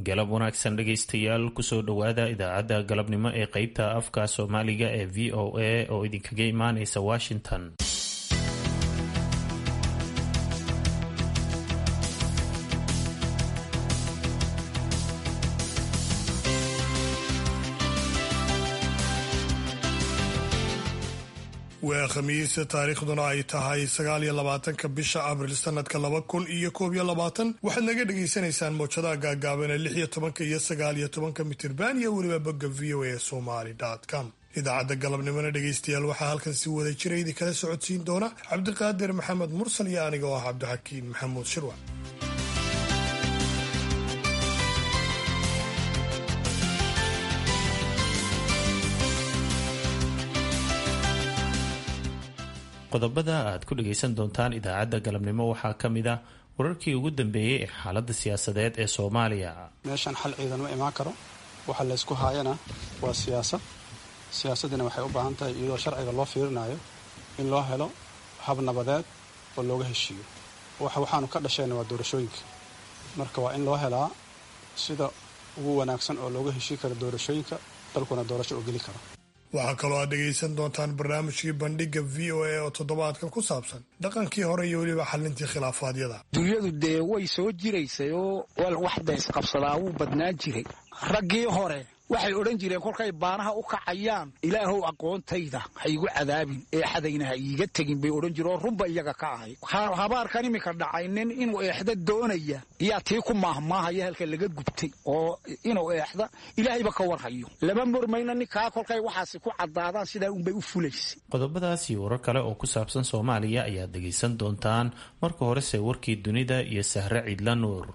galab wanaagsan dhegaystayaal kusoo dhowaada idaacadda galabnimo ee qeybta afka soomaaliga ee v o a oo idinkaga imaaneysa washington waa khamiis taariikhduna ay tahay sagaal iyo labaatanka bisha abril sanadka laba kun iyo koob iyo labaatan waxaad naga dhagaysanaysaan mowjadaha gaagaaban ee lix iyo tobanka iyo sagaal iyo tobanka mitirban iyo weliba bogga v o a somali com idaacadda galabnimona dhegaystayaal waxaa halkan si wada jira idin kala socodsiin doona cabdiqaadir maxamed mursal iyo aniga oo ah cabdixakiin maxamuud shirwac qodobada aad ku dhagaysan doontaan idaacadda galabnimo waxaa ka mid ah wararkii ugu dambeeyey ee xaaladda siyaasadeed ee soomaaliya meeshan xal ciidan ma imaan karo waxa laysku haayana waa siyaasad siyaasaddina waxay u baahan tahay iyadoo sharciga loo fiirinayo in loo helo hab nabadeed oo looga heshiiyo waxaanu ka dhashayna waa doorashooyinka marka waa in loo helaa sida ugu wanaagsan oo looga heshii karo doorashooyinka dalkuna doorasho oo geli karo waxaa kaloo aad dhegaysan doontaan barnaamijkii bandhiga v o a oo toddobaadkan ku saabsan dhaqankii hore iyo weliba xalintii khilaafaadyada dunyadu dee way soo jiraysay oo wax daysqabsadaa wuu badnaan jiray raggii hore waxay odhan jireen kolkay baanaha u kacayaan ilaahow aqoontayda ha igu cadaabin eexadayna ha iiga tegin bay odhan jireen oo runba iyaga ka ahay habaarkan iminka dhacaynin inuu eexda doonaya iyaa tii ku maahmaahaya halka laga gubtay oo inuu eexda ilaahayba ka warhayo lama murmayna ninkaa kolkay waxaasi ku caddaadaan sidaa unbay u fulaysay qodobadaas iyo warar kale oo ku saabsan soomaaliya ayaad dhegaysan doontaan marka horese warkii dunida iyo sahre ciidla nuur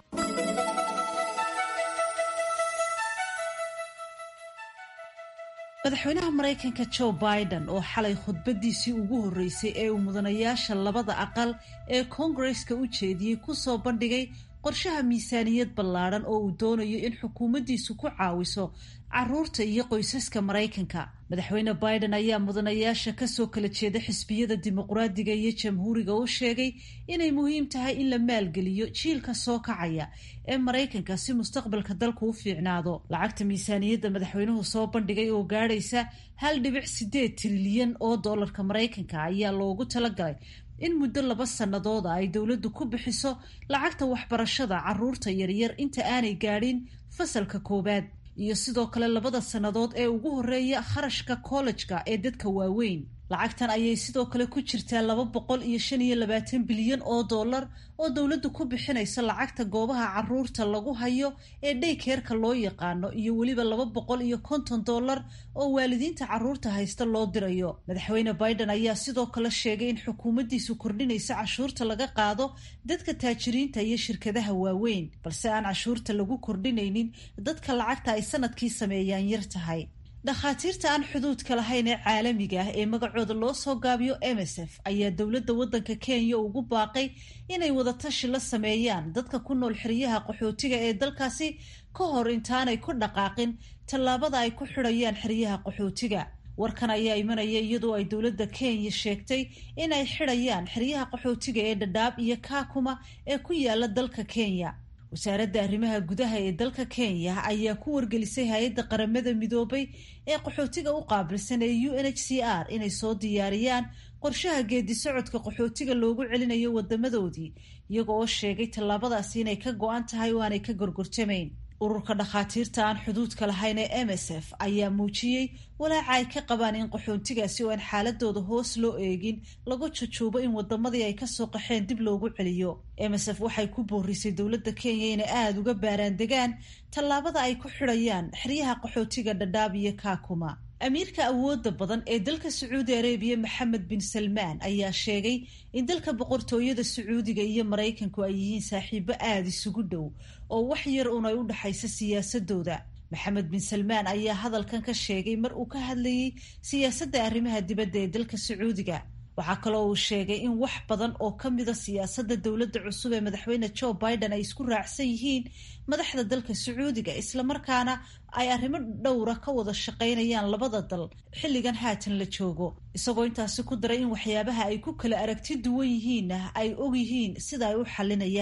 madaxweynaha maraykanka joe biden oo xalay khudbadiisii ugu horreysay ee uu mudanayaasha labada aqal ee koongareska u jeediyey kusoo bandhigay qorshaha miisaaniyad ballaadhan oo uu doonayo in xukuumaddiisu ku caawiso caruurta iyo qoysaska maraykanka madaxweyne biden ayaa mudanayaasha kasoo kala jeeda xisbiyada dimuqraadiga iyo jamhuuriga u sheegay inay muhiim tahay in la maalgeliyo jiilka soo kacaya ee maraykanka si mustaqbalka dalku u fiicnaado lacagta miisaaniyadda madaxweynuhu soo bandhigay oo gaadhaysa hal dhibic sideed trilyan oo doolarka maraykanka ayaa loogu talagalay in muddo laba sannadooda ay dowladdu ku bixiso lacagta waxbarashada caruurta yaryar inta aanay gaadhin fasalka koowaad iyo sidoo kale labada sannadood ee ugu horreeya kharashka kollejka ee dadka waaweyn lacagtan ayay sidoo kale ku jirtaa laba boqol iyo shan iyo labaatan bilyan oo dollar oo dowladdu ku bixinaysa lacagta goobaha caruurta lagu hayo ee dhaykeerka loo yaqaano iyo weliba laba boqol iyo konton dollar oo waalidiinta caruurta haysta loo dirayo madaxweyne biden ayaa sidoo kale sheegay in xukuumaddiisu kordhinaysa cashuurta laga qaado dadka taajiriinta iyo shirkadaha waaweyn balse aan cashuurta lagu kordhinaynin dadka lacagta ay sanadkii sameeyaan yar tahay dhakhaatiirta aan xuduudka lahayn ee caalamiga ah ee magacooda loo soo gaabiyo msf ayaa dowladda waddanka kenya ugu baaqay inay wadatashi la sameeyaan dadka ku nool xeryaha qaxootiga ee dalkaasi ka hor intaanay ku dhaqaaqin tallaabada ay ku xidhayaan xeryaha qaxootiga warkan ayaa imanaya iyadoo ay dowladda kenya sheegtay inay xidhayaan xeryaha qaxootiga ee dhadhaab iyo kaakuma ee ku yaala dalka kenya wasaaradda arrimaha gudaha ee dalka kenya ayaa ku wargelisay hay-adda qaramada midoobay ee qaxootiga u qaabilsan ee u n h c r inay soo diyaariyaan qorshaha geedi socodka qaxootiga loogu celinayo wadamadoodii iyago oo sheegay tallaabadaasi inay ka go-an tahay oo aanay ka gorgortamayn ururka dhakhaatiirta aan xuduudka lahayn ee m s f ayaa muujiyey walaaca ay ka qabaan in qaxoontigaasi oo aan xaaladooda hoos loo eegin lagu jujuubo in wadamadii ay kasoo qaxeen dib loogu celiyo m s f waxay ku boorisay dowladda kenya inay aada uga baaraandegaan tallaabada ay ku xidhayaan xeryaha qaxootiga dhadhaab iyo kaakuma amiirka awooda badan ee dalka sacuudi arabiya maxamed bin salmaan ayaa sheegay in dalka boqortooyada sacuudiga iyo maraykanku ay yihiin saaxiibo aada isugu dhow oo wax yar un ay u dhexaysa siyaasadooda maxamed bin salmaan ayaa hadalkan ka sheegay mar uu ka hadlayay siyaasadda arrimaha dibadda ee dalka sacuudiga waxaa kaloo uu sheegay in wax badan oo ka mida siyaasadda dowladda cusub ee madaxweyne joe biden ay isku raacsan yihiin madaxda dalka sacuudiga islamarkaana ay arrimo dhowra ka wada shaqaynayaan labada dal xilligan haatan la joogo isagoo intaasi ku daray in waxyaabaha ay ku kala aragti duwan yihiinna ay og yihiin sida ay u xalinayaan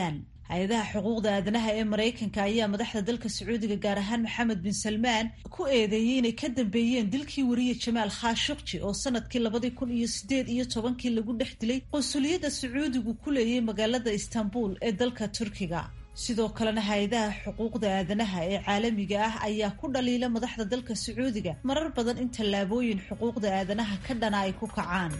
hay-adaha xuquuqda aadanaha ee maraykanka ayaa madaxda dalka sacuudiga gaar ahaan maxamed bin salmaan ku eedeeyey inay ka dambeeyeen dilkii wariye jamaal khashukji oo sanadkii labadii kun iyo sideed iyo tobankii lagu dhex dilay qunsuliyadda sacuudigu ku leeyay magaalada istanbul ee dalka turkiga sidoo kalena hay-adaha xuquuqda aadanaha ee caalamiga ah ayaa ku dhaliila madaxda dalka sacuudiga marar badan in tallaabooyin xuquuqda aadanaha ka dhana ay ku kacaan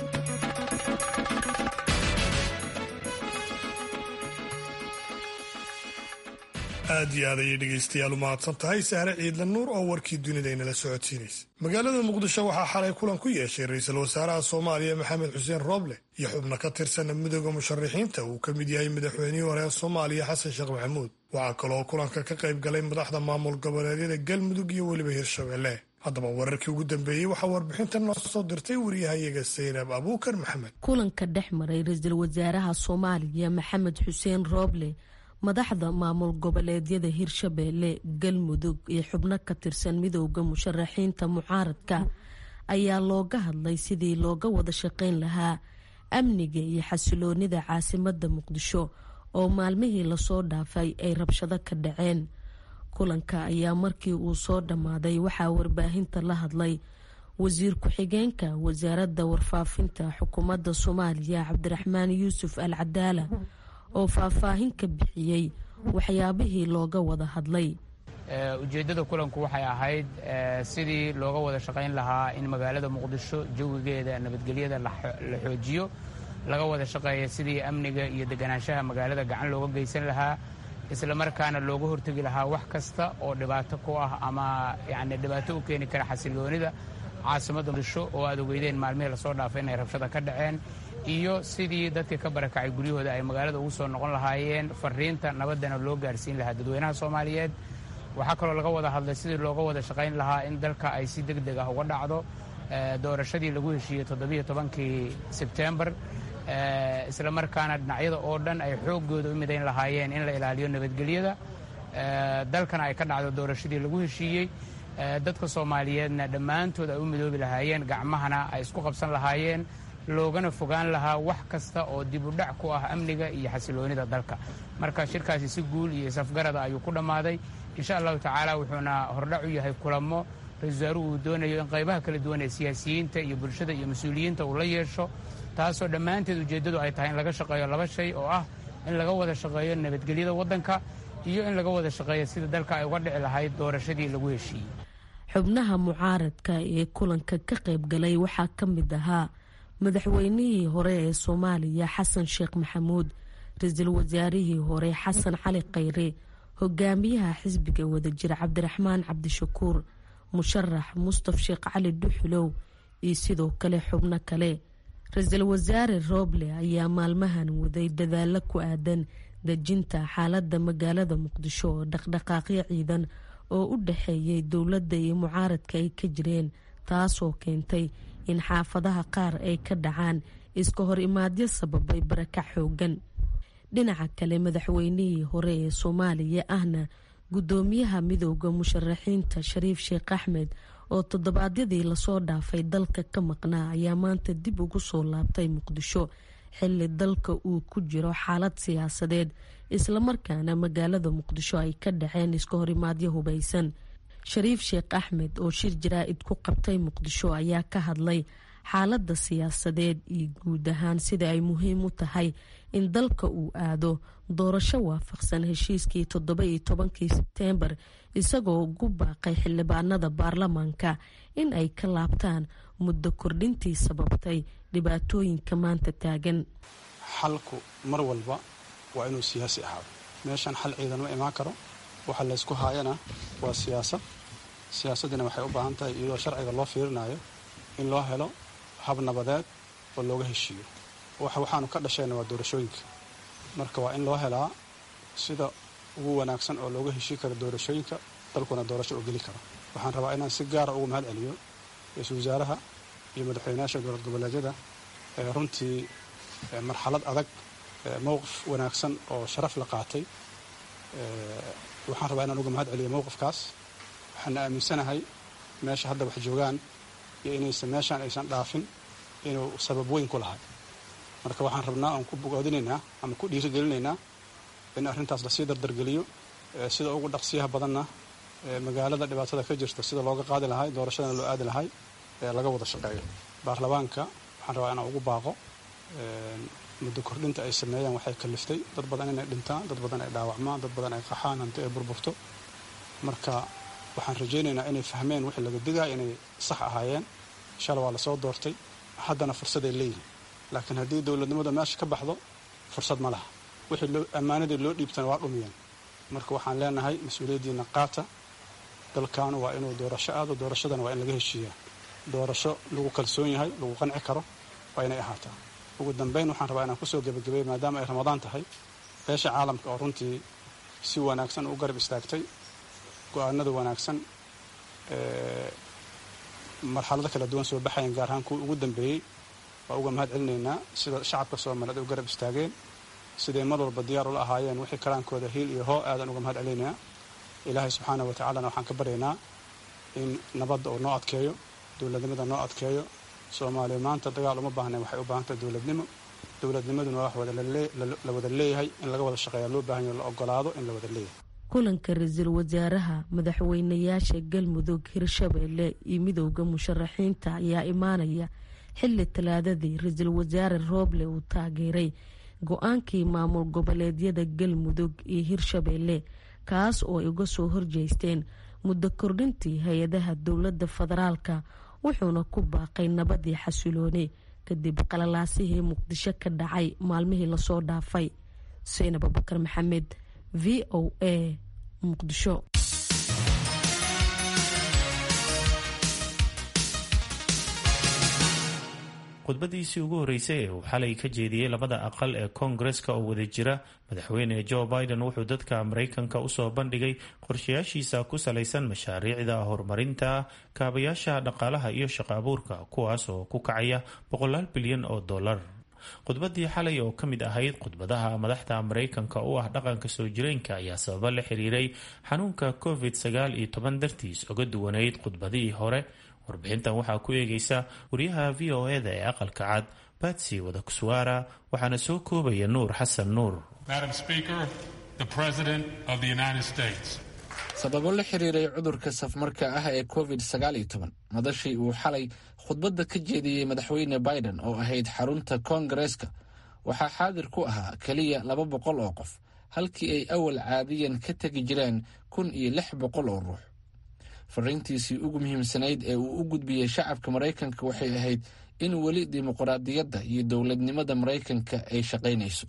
aad iyo aad ayay dhegaystayaal u mahadsan tahay sahre ciidla nuur oo warkii dunida inala socodsiinaysa magaalada muqdisho waxaa xalay kulan ku yeeshay ra-iisul wasaaraha soomaaliya maxamed xuseen rooble iyo xubno ka tirsana midooda musharaxiinta uu ka mid yahay madaxweynihii hore ee soomaaliya xasan sheekh maxamuud waxaa kaloo kulanka ka qayb galay madaxda maamul goboleedyada galmudug iyo weliba hirshabelle haddaba wararkii ugu dambeeyey waxaa warbixinta noo soo dirtay waryahayaga saynab abuukar maxamed kulanka dhex maray ra-iisul wasaaraha soomaaliya maxamed xuseen rooble madaxda maamul goboleedyada hirshabeelle galmudug iyo xubno ka tirsan midooda musharaxiinta mucaaradka ayaa looga hadlay sidii looga wada shaqayn lahaa amniga iyo xasiloonida caasimada muqdisho oo maalmihii lasoo dhaafay ay rabshado ka dhaceen kulanka ayaa markii uu soo dhammaaday waxaa warbaahinta la hadlay wasiir ku-xigeenka wasaaradda warfaafinta xukuumadda soomaaliya cabdiraxmaan yuusuf al cadaala oo faahfaahin ka bixiyey waxyaabihii looga wada hadlay ujeeddada kulanku waxay ahayd sidii looga wada shaqayn lahaa in magaalada muqdisho jawigeeda nabadgelyada la xoojiyo laga wada shaqeeya sidii amniga iyo deganaanshaha magaalada gacan looga geysan lahaa isla markaana looga hortegi lahaa wax kasta oo dhibaato ku ah ama yani dhibaato u keeni kara xasiloonida caasimadda muqdisho oo aad ogeydeen maalmihii lasoo dhaafay inay rabshada ka dhaceen iyo sidii dadkii ka barakacay guryahooda ay magaalada ugu soo noqon lahaayeen fariinta nabaddana loo gaarsiin lahaa dadweynaha soomaaliyeed waxaa kaloo laga wada hadlay sidii looga wada shaqayn lahaa in dalka ay si deg deg ah uga dhacdo doorashadii lagu heshiiyey toddobiyo tobankii sebtembar isla markaana dhinacyada oo dhan ay xooggooda u midayn lahaayeen in la ilaaliyo nabadgelyada dalkana ay ka dhacdo doorashadii lagu heshiiyey dadka soomaaliyeedna dhammaantood ay u midoobi lahaayeen gacmahana ay isku qabsan lahaayeen loogana fogaan lahaa wax kasta oo dib u dhac ku ah amniga iyo xasiloonida dalka marka shirkaasi si guul iyo isafgarada ayuu ku dhammaaday insha allahu tacaala wuxuuna hordhac u yahay kulamo ra-isul wasaaruhu uu doonayo in qaybaha kala duwan ee siyaasiyiinta iyo bulshada iyo mas-uuliyiinta uu la yeesho taasoo dhammaanteed ujeeddadu ay tahay in laga shaqeeyo laba shay oo ah in laga wada shaqeeyo nabadgelyada waddanka iyo in laga wada shaqeeyo sida dalka ay uga dhici lahayd doorashadii lagu heshiiyey xubnaha mucaaradka ee kulanka ka qayb galay waxaa ka mid ahaa madaxweynihii hore ee soomaaliya xasan sheekh maxamuud ra-iisul wasaarihii hore xasan cali khayre hogaamiyaha xisbiga wadajir cabdiraxmaan cabdishakuur musharax mustaf sheekh cali dhuxulow iyo sidoo kale xubno kale ra-iisul wasaare rooble ayaa maalmahan waday dadaalo ku aadan dejinta xaaladda magaalada muqdisho oo dhaqdhaqaaqyo ciidan oo u dhaxeeyay dowladda iyo mucaaradka ay ka jireen taasoo keentay in xaafadaha qaar ay ka dhacaan iska hor imaadyo sababay barakac xoogan dhinaca kale madaxweynihii hore ee soomaaliya ahna guddoomiyaha midooda musharaxiinta shariif sheekh axmed oo toddobaadyadii lasoo dhaafay dalka ka maqnaa ayaa maanta dib ugu soo laabtay muqdisho xilli dalka uu ku jiro xaalad siyaasadeed islamarkaana magaalada muqdisho ay ka dhaceen iska horimaadyo hubaysan shariif sheekh axmed oo shir jaraa-id ku qabtay muqdisho ayaa ka hadlay xaaladda siyaasadeed iyo guud ahaan sida ay muhiim u tahay in dalka uu aado doorasho waafaqsan heshiiskii toddoba iyo tobankii sebteembar isagoo ugu baaqay xildhibaanada baarlamaanka in ay ka laabtaan muddo kordhintii sababtay dhibaatooyinka maanta taagan xalku mar walba waa inuu siyaasi ahaado meeshan xal ciidan ma imaan karo waxa laysku haayana waa siyaasad siyaasaddina waxay u baahan tahay iyadoo sharciga loo fiirinayo in loo helo hab nabadeed oo looga heshiiyo waxaanu ka dhashayna waa doorashooyinka marka waa in loo helaa sida ugu wanaagsan oo looga heshii karo doorashooyinka dalkuna doorasho oo geli karo waxaan rabaa inaan si gaara ugu mahad celiyo ra-iisul wasaaraha iyo madaxweynayaasha dowlad goboleedyada ee runtii marxalad adag mowqif wanaagsan oo sharaf la qaatay waxaan rabaa inaan uga mahad celiyo mowqifkaas waxaana aaminsanahay meesha hadda wax joogaan iyo inaysan meeshaan aysan dhaafin inuu sabab weyn ku lahay marka waxaan rabnaa oon ku bogoodinaynaa ama ku dhiirigelinaynaa in arrintaas lasii dardargeliyo sida ugu dhaqsiyaha badanna magaalada dhibaatada ka jirta sida looga qaadi lahay doorashadana loo aadi lahay laga wada shaqeeyo baarlamaanka waxaan rabaa inaan ugu baaqo muddo kordhinta ay sameeyaan waxay kaliftay dad badan inay dhintaan dad badan ay dhaawacmaan dad badan ay qaxaan hanti ay burburto marka waxaan rajaynaynaa inay fahmeen wixii laga digaya inay sax ahaayeen shala waa lasoo doortay haddana fursaday leeyihin laakiin haddii dowladnimada meesha ka baxdo fursad ma laha wixii ammaanadii loo dhiibtana waa dhumiyeen marka waxaan leenahay mas-uuliyaddiina qaata dalkaanu waa inuu doorasho aado doorashadana waa in laga heshiiyaa doorasho lagu kalsoon yahay lagu qanci karo waa inay ahaataa ugu dambayn waxaan rabaa inaan kusoo gebagabeeyo maadaama ay ramadaan tahay beesha caalamka oo runtii si wanaagsan u garab istaagtay go-aanada wanaagsan marxalado kala duwan soo baxayan gaar ahaan kuwii ugu dambeeyey waa uga mahad celinaynaa sida shacabka soomaaliyeed ay u garab istaageen siday mar walba diyaar ula ahaayeen wixii karaankooda hiil iyo hoo aadan uga mahad celinaynaa ilaahay subxaana wa tacaalana waxaan ka baryaynaa in nabadda uu noo adkeeyo dowladnimada noo adkeeyo soomaaliya maanta dagaal uma baahnayn waxay u baahantahay dowladnimo dowladnimaduna waa wax la wada leeyahay in laga wada shaqeeya loo baahan yaho la ogolaado in la wada leeyahay kulanka ra-iisul wasaaraha madaxweynayaasha galmudug hirshabeelle iyo midowda musharaxiinta ayaa imaanaya xili talaadadii ra-iisul wasaare rooble uu taageeray go-aankii maamul goboleedyada galmudug iyo hirshabeelle kaas oo ay uga soo horjeesteen muddo kordhintii hay-adaha dowladda federaalka wuxuuna ku baaqay nabadii xasiloone kadib qalalaasihii muqdisho ka dhacay maalmihii lasoo dhaafay seynab abubakar maxamed v o a muqdisho khudbadiisii ugu horreysay ee uu xalay ka jeediyey labada aqal ee koongareska oo wada jira madaxweyne joe biden wuxuu dadka maraykanka usoo bandhigay qorshayaashiisa ku salaysan mashaariicda horumarinta kaabayaasha dhaqaalaha iyo shaqo abuurka kuwaas oo ku kacaya boqolaal bilyan oo dollar khudbadii xalay oo ka mid ahayd khudbadaha madaxda maraykanka u ah dhaqanka soo jireenka ayaa sababo la xiriiray xanuunka covid sagaal iyo toban dartiis oga duwanayd khudbadihii hore warbixintan waxaa ku eegaysa wariyaha v o eda ee aqalka cad batsy wadakuswaara waxaana soo koobaya nuur xasan nuur sababo la xiriiray cudurka safmarka ah ee covid sagaal iyo toban madashii uu xalay khudbadda ka jeediyey madaxweyne biden oo ahayd xarunta koongareeska waxaa xaadir ku ahaa keliya laba boqol oo qof halkii ay awal caadiyan ka tegi jireen kun iyo lix boqol oo ruux fariintiisii ugu muhiimsanayd ee uu u gudbiyey shacabka maraykanka waxay ahayd in weli dimuqraadiyadda iyo dowladnimada maraykanka ay shaqaynayso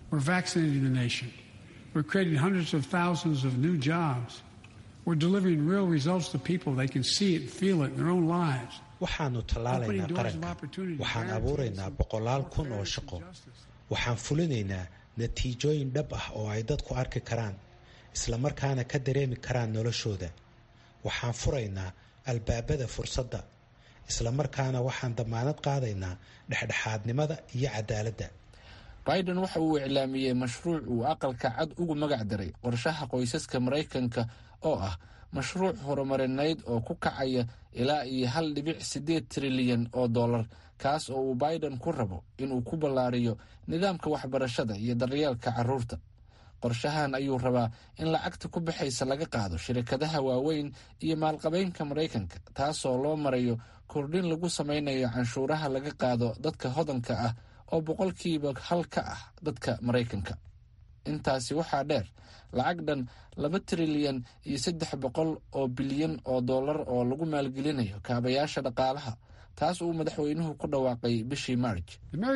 waxaannu tallaalaynaa qaranka waxaan abuuraynaa boqolaal kun oo shaqo waxaan fulinaynaa natiijooyin dhab ah oo ay dadku arki karaan islamarkaana ka dareemi karaan noloshooda waxaan furaynaa albaabada fursadda islamarkaana waxaan damaanad qaadaynaa dhexdhexaadnimada iyo cadaaladda biden waxa uu iclaamiyey mashruuc uu aqalka cad ugu magac daray qorshaha qoysaska maraykanka oo ah mashruuc horumarineyd oo ku kacaya ilaa iyo hal dhibic siddeed trilyan oo dollar kaas oo uu biden ku rabo inuu ku ballaariyo nidaamka waxbarashada iyo daryeelka carruurta qorshahan ayuu rabaa in lacagta ku baxaysa laga qaado shirkadaha waaweyn iyo maalqabeynka maraykanka taasoo loo marayo kordhin lagu samaynayo canshuuraha laga qaado dadka hodanka ah oo boqolkiiba hal ka ah dadka maraykanka intaasi waxaa dheer lacag dhan laba trilyan iyo saddex boqol oo bilyan oo dollar oo lagu maalgelinayo kaabayaasha dhaqaalaha taas uu madaxweynuhu ku dhawaaqay bishii marj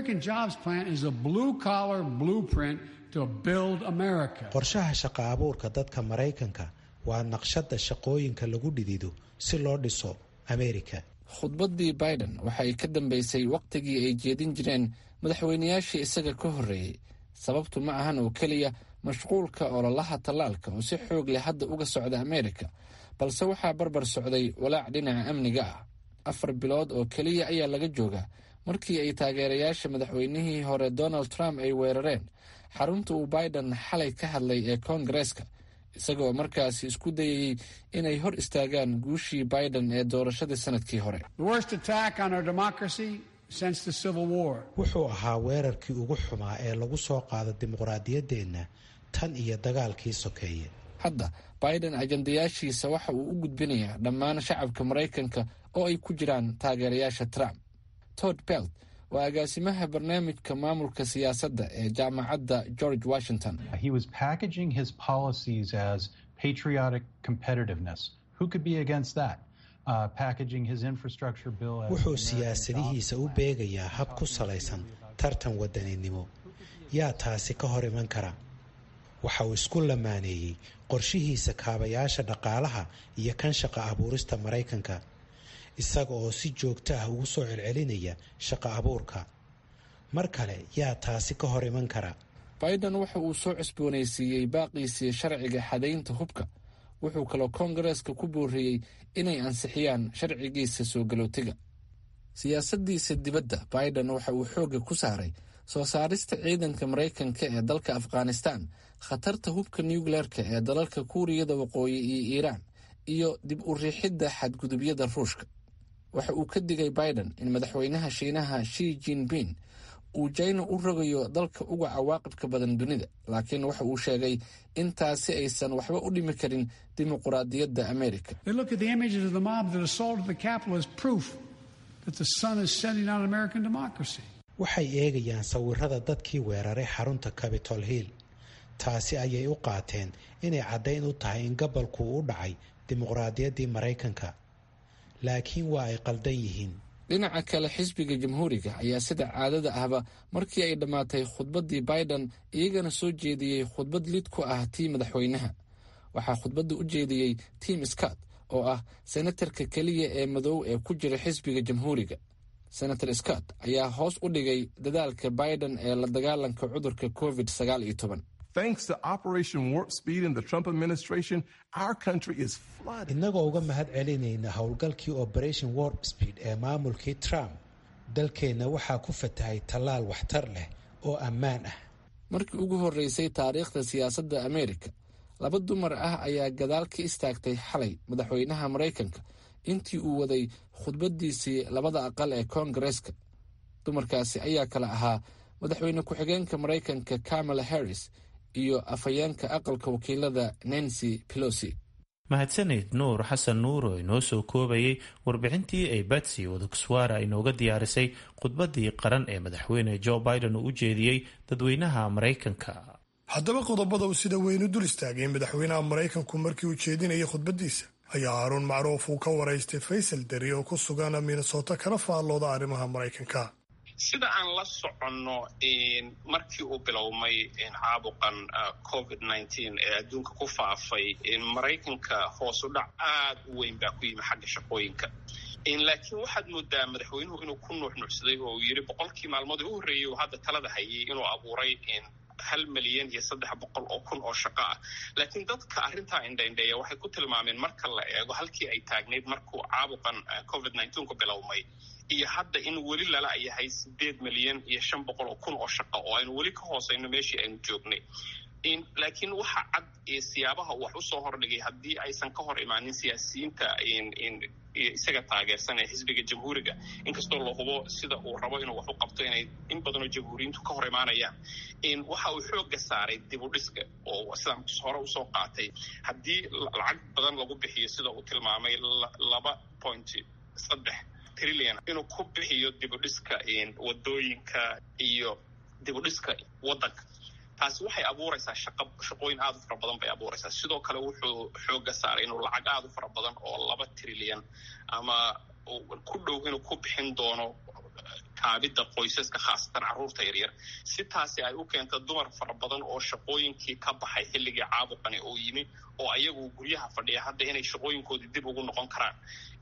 qorshaha shaqo abuurka dadka maraykanka waa naqshadda shaqooyinka lagu dhidido si loo dhiso amerika khudbaddii biden waxay ka dambeysay wakhtigii ay jeedin jireen madaxweynayaashii isaga ka horreeyey sababtu ma ahan oo keliya mashquulka ololaha tallaalka oo si xoog leh hadda uga socda amerika balse waxaa barbar socday walaac dhinaca amniga ah afar bilood oo keliya ayaa laga joogaa markii ay taageerayaasha madaxweynihii hore donald trump ay weerareen xarunta uu biden xalay ka hadlay ee koongareeska isagoo markaasi isku dayayey inay hor istaagaan guushii biden ee doorashadii sanadkii hore wuxuu ahaa weerarkii ugu xumaa ee lagu soo qaado dimuqraadiyaddeenna tan iyo dagaalkii sokeeye hadda biden ajandayaashiisa waxa uu u gudbinayaa dhammaan shacabka maraykanka oo ay ku jiraan taageerayaasha trump tod belt waa agaasimaha barnaamijka maamulka siyaasadda ee jaamacadda george washington wuxuu siyaasadihiisa u beegayaa hab ku salaysan tartan wadaninimo yaa taasi ka hor iman kara waxa uu isku lamaaneeyey qorshihiisa kaabayaasha dhaqaalaha iyo kan shaqa abuurista maraykanka isaga oo si joogto ah ugu soo celcelinaya shaqa abuurka mar kale yaa taasi ka hor iman kara biden waxa uu soo cusboonaysiiyey baaqiisii sharciga xadaynta hubka wuxuu kaloo koongareeska ku booriyey inay ansixiyaan sharcigiisa soo galootiga siyaasadiisa dibadda biden waxa uu xoogga ku saaray soo saarista ciidanka maraykanka ee dalka afghanistan khatarta hubka nucleerka ee dalalka kuuriyada waqooyi iyo iiraan iyo dib u riixidda xadgudubyada ruushka waxa uu ka digay biden in madaxweynaha shiinaha shi jinping uu jayna u rogayo dalka uga cawaaqibka badan dunida laakiin waxa uu sheegay in taasi aysan waxba u dhimi karin dimuquraadiyadda amerika waxay eegayaan sawirada dadkii weeraray xarunta capitol hill taasi ayay u qaateen inay caddayn u tahay in gobolku u dhacay dimuqraadiyaddii maraykanka laakiin waa ay qaldan yihiin dhinaca kale xisbiga jamhuuriga ayaa sida caadada ahba markii ay dhammaatay khudbaddii biden iyagana soo jeediyey khudbad lid ku ah tii madaxweynaha waxaa khudbadda u jeediyey tim scott oo ah senatarka keliya ee madow ee ku jira xisbiga jamhuuriga senator scott ayaa hoos u dhigay dadaalka biden ee la dagaalanka cudurka covid sagaal iyo toban innagoo uga mahad celinayna howlgalkii operation warp speed ee maamulkii trump dalkeenna waxaa ku fatahay tallaal waxtar leh oo ammaan ah markii ugu horreysay taariikhda siyaasadda amerika laba dumar ah ayaa gadaal ka istaagtay xalay madaxweynaha maraykanka intii uu waday khudbaddiisii labada aqal ee koongareeska dumarkaasi ayaa kale ahaa madaxweyne ku-xigeenka maraykanka kamala harris iyo afhayeenka aqalka wakiilada nancy pelosi mahadsaneyd nuur xasan nuur oo inoo soo koobayay warbixintii ay batsy wadakuswara inooga diyaarisay khudbaddii qaran ee madaxweyne joe biden uu u jeediyey dadweynaha maraykanka haddaba qodobada uu sida weyn u dul istaagay madaxweynaha maraykanku markii uu jeedinayay khudbaddiisa ayaa haruun macruuf uu ka waraystay faysal deri oo ku sugan minnesota kana faallooda arrimaha maraykanka sida aan la soconno markii uu bilowmay caabuqan covid nneteen ee adduunka ku faafay maraykanka hoos u dhac aad u weyn baa ku yimi xagga shaqooyinka laakiin waxaad moodaa madaxweynuhu inuu ku nuuxnuucsaday oo uu yidhi boqolkii maalmood u horreeyey uu hadda talada hayay inuu abuuray hal milyan iyo saddex boqol oo kun oo shaqo ah laakiin dadka arrintaa indhaindheeya waxay ku tilmaameen marka la eego halkii ay taagnayd markuu caabuqan covid nneteenku bilowmay iyo hadda in weli lala yahay sideed milyan iyo shan boqol oo kun oo shaqo oo aynu weli ka hooseyno meeshii aynu joognay laakiin waxa cad siyaabaha uu wax usoo hordhigay haddii aysan ka hor imaanin siyaasiyiinta isaga taageersan ee xisbiga jamhuuriga inkastoo la hubo sida uu rabo inuu wax u qabto inay in badanoo jamhuuriyiintu ka hor imaanayaan waxa uu xooga saaray dib u dhiska oo sidaan hore usoo qaatay haddii lacag badan lagu bixiyo sida uu tilmaamay laba point saddex trillion inuu ku bixiyo dib u dhiska wadooyinka iyo dib u dhiska waddanka taasi waxay abuuraysaa shaqa shaqooyin aad u fara badan bay abuuraysaa sidoo kale wuxuu xooga saaray inuu lacag aad u fara badan oo laba trilyan ama ku dhow inuu ku bixin doono kaabidda qoysaska khaasatan carruurta yaryar si taasi ay u keento dumar fara badan oo shaqooyinkii ka baxay xilligii caabuqani oo yimi oo ayagu guryaha fadhiya hadda inay shaqooyinkoodii dib ugu noqon karaan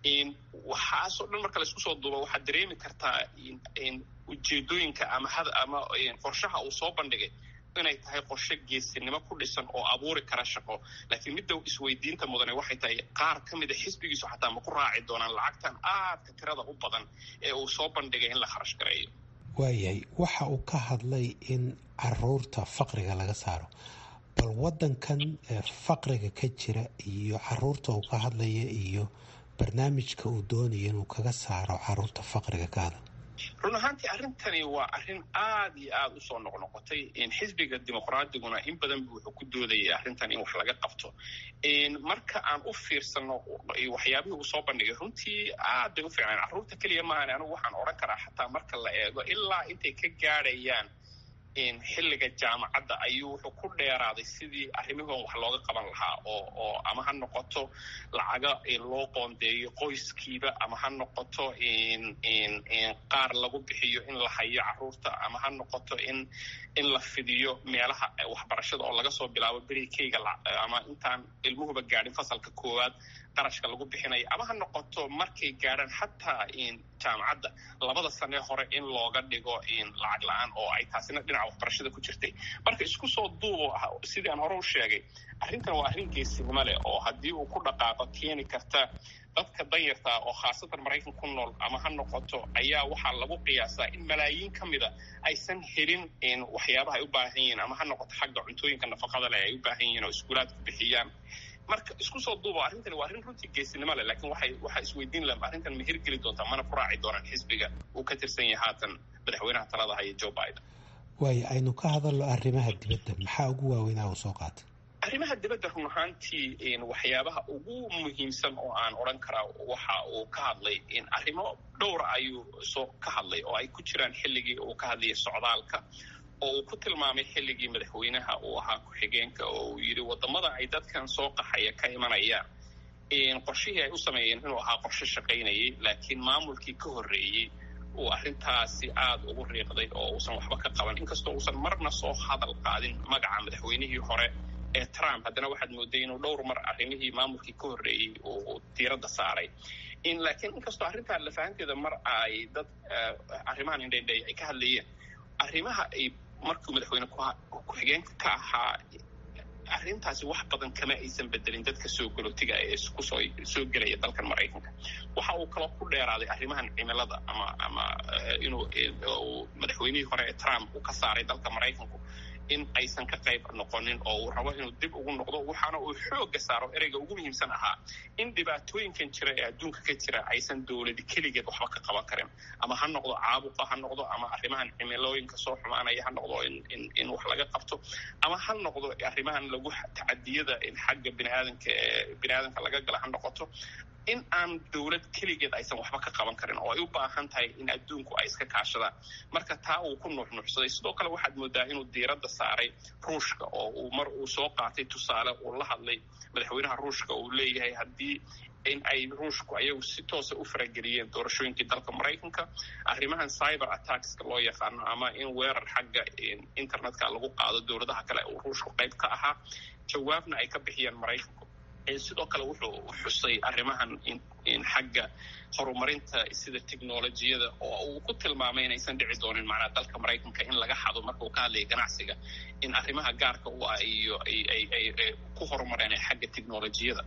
waxaasoo dhan marka laisku soo duuba waxaad dareemi kartaa ujeedooyinka ama ama qorshaha uu soo bandhigay inay tahay qorshe geesinimo ku dhisan oo abuuri kara shaqo laakiin midda isweydiinta mudane waxay tahay qaar ka mida xisbigiisu xataa ma ku raaci doonaan lacagtan aadka tirada u badan ee uu soo bandhigay in la kharash gareeyo waayahay waxa uu ka hadlay in caruurta faqriga laga saaro bal wadankan faqriga ka jira iyo caruurta uu ka hadlaya iyo barnaamijka uu doonaya inuu kaga saaro caruurta faqriga ka hadla run ahaantii arrintani waa arrin aad iyo aada u soo noqnoqotay xisbiga dimuqraadiguna in badan bu wuxuu ku doodayay arrintan in wax laga qabto marka aan u fiirsano waxyaabihii uu soo bandhigay runtii aad bay u fiicnaan carruurta keliya maahan anigu waxaan odhan karaa xataa marka la eego ilaa intay ka gaadhayaan xilliga jaamacadda ayuu wuxuu ku dheeraaday sidii arrimihoon wax looga qaban lahaa oo oo ama ha noqoto lacaga loo qoondeeyo qoyskiiba ama ha noqoto qaar lagu bixiyo in la hayo carruurta ama ha noqoto in in la fidiyo meelaha waxbarashada oo laga soo bilaabo berikeyga ama intaan ilmuhuba gaadhin fasalka koowaad qarashka lagu bixinayo ama ha noqoto markay gaadhaan xataa jaamacadda labada sanee hore in looga dhigo lacag la-aan oo ay taasina dhinaca waxbarashada ku jirtay marka isku soo duubo sidii aan hore u sheegay arrintan waa arrin geesinimo leh oo haddii uu ku dhaqaaqo keeni karta dadka danyartaa oo khaasatan maraykan ku nool ama ha noqoto ayaa waxaa lagu qiyaasaa in malaayiin ka mida aysan helin waxyaabaha ay u baahan yihiin ama ha noqoto xagga cuntooyinka nafaqada leh ay u baahan yihiin oo iskuulaadku bixiyaan marka isku soo duubo arrintani waa arrin runtii geesinimo leh laakiin waxay waxaa isweydiin laha arrintan ma hirgeli doontaa mana ku raaci doonaan xisbiga uu ka tirsan yahay haatan madaxweynaha talada haya joe biden waayo aynu ka hadalno arrimaha dibadda maxaa ugu waaweynaa uu soo qaatay arrimaha dibadda run ahaantii waxyaabaha ugu muhiimsan oo aan odhan karaa waxa uu ka hadlay arrimo dhowra ayuu soo ka hadlay oo ay ku jiraan xilligii uu ka hadlayay socdaalka oo uu ku tilmaamay xilligii madaxweynaha uu ahaa ku-xigeenka oo uu yidhi waddamada ay dadkan soo qaxaya ka imanayaan qorshihii ay u sameeyeen inuu ahaa qorshe shaqaynayay laakiin maamulkii ka horreeyey uu arrintaasi aada ugu riiqday oo uusan waxba ka qaban inkastoo uusan marna soo hadal qaadin magaca madaxweynihii hore ee trump haddana waxaad mooday inuu dhowr mar arrimihii maamulkii ka horreeyey uu diiradda saaray laakiin inkastoo arrintaa lafahanteeda mar ay dad arrimahan indhaindhay ay ka hadlayeen arrimaha ay markuu madaxweyne ku-xigeenka ka ahaa arrintaasi wax badan kama aysan bedelin dadka soo galootiga ee kusoo soo gelaya dalkan maraykanka waxa uu kaloo ku dheeraaday arrimahan cimilada ama ama inuu madaxweynihii hore ee trump uu ka saaray dalka maraykanku in aysan ka qayb noqonin oo uu rabo inuu dib ugu noqdo waxaana uu xoogga saaro ereyga ugu muhiimsan ahaa in dhibaatooyinkan jira ee adduunka ka jira aysan dowladi keligeed waxba ka qaban karin ama ha noqdo caabuqa ha noqdo ama arrimahan cimilooyinka soo xumaanaya ha noqdo in wax laga qabto ama ha noqdo arrimahan lagu tacadiyada xagga biniaadanka ee biniaadanka laga gala ha noqoto in aan dowlad keligeed aysan waxba ka qaban karin oo ay u baahan tahay in adduunku ay iska kaashadaan marka taa uu ku nuuxnuuxsaday sidoo kale waxaad moodaa inuu diiradda saaray ruushka oo uu mar uu soo qaatay tusaale uu la hadlay madaxweynaha ruushka uu leeyahay haddii in ay ruushku ayagu si toosa u farageliyeen doorashooyinkii dalka maraykanka arrimahan cyber attackska loo yaqaano ama in weerar xagga internetka lagu qaado dowladaha kale uu ruushku qayb ka ahaa jawaabna ay ka bixiyeen maraykanku sidoo kale wuxuu xusay arrimahan xagga horumarinta sida technolojiyada oo uu ku tilmaamay inaysan dhici doonin macnaa dalka maraykanka in laga xado marka uu ka hadlaya ganacsiga in arrimaha gaarka u ah iyo ay ku horumareen xagga technolojiyada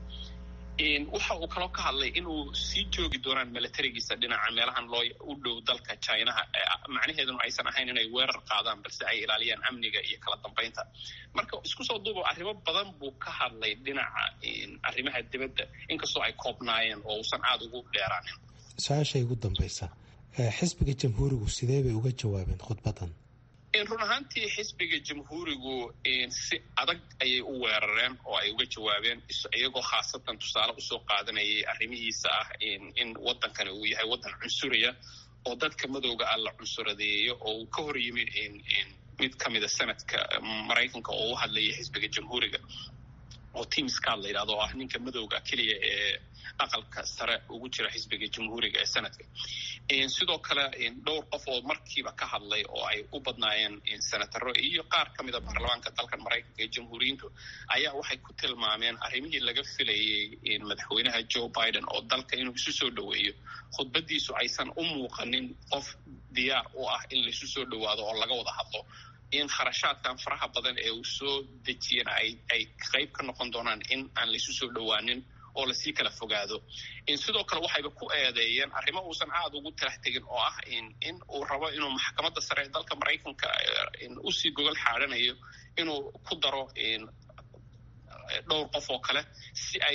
waxa uu kaloo ka hadlay inuu sii joogi doonaan milatarigiisa dhinaca meelahan loo u dhow dalka chinaha macnaheeduna aysan ahayn inay weerar qaadaan balse ay ilaaliyaan amniga iyo kala dambeynta marka isku soo duubo arrimo badan buu ka hadlay dhinaca arrimaha dibadda inkastoo ay koobnaayeen oo uusan aada ugu dheeraanin su-aashay ugu dambaysa xisbiga jamhuurigu sidee bay uga jawaabeen khudbadan run ahaantii xisbiga jamhuurigu si adag ayay u weerareen oo ay uga jawaabeen iyagoo khaasatan tusaale usoo qaadanayay arrimihiisa ah in waddankani uu yahay waddan cunsuriya oo dadka madowga ah la cunsuradeeyo oo uu ka hor yimi mid ka mida sanadka maraykanka oo u hadlaya xisbiga jamhuuriga oo team scad la yidhahdo oo ah ninka madowga keliya ee aqalka sare ugu jira xisbiga jamhuuriga ee sanadka sidoo kale dhowr qof oo markiiba ka hadlay oo ay u badnaayeen senataro iyo qaar ka mida baarlamaanka dalkan maraykanka ee jamhuuriyiintu ayaa waxay ku tilmaameen arrimihii laga filayey madaxweynaha joe biden oo dalka inuu isu soo dhoweeyo khudbadiisu aysan u muuqanin qof diyaar u ah in laisu soo dhowaado oo laga wada hadlo in kharashaadkan faraha badan ee uu soo dejiyeen ay qayb ka noqon doonaan in aan laisu soo dhowaanin oo lasii kala fogaado sidoo kale waxayba ku eedeeyeen arrimo uusan aada ugu talax tegin oo ah in uu rabo inuu maxkamadda sare ee dalka maraykanka usii gogol xaadhanayo inuu ku daro dhowr qof oo kale si ay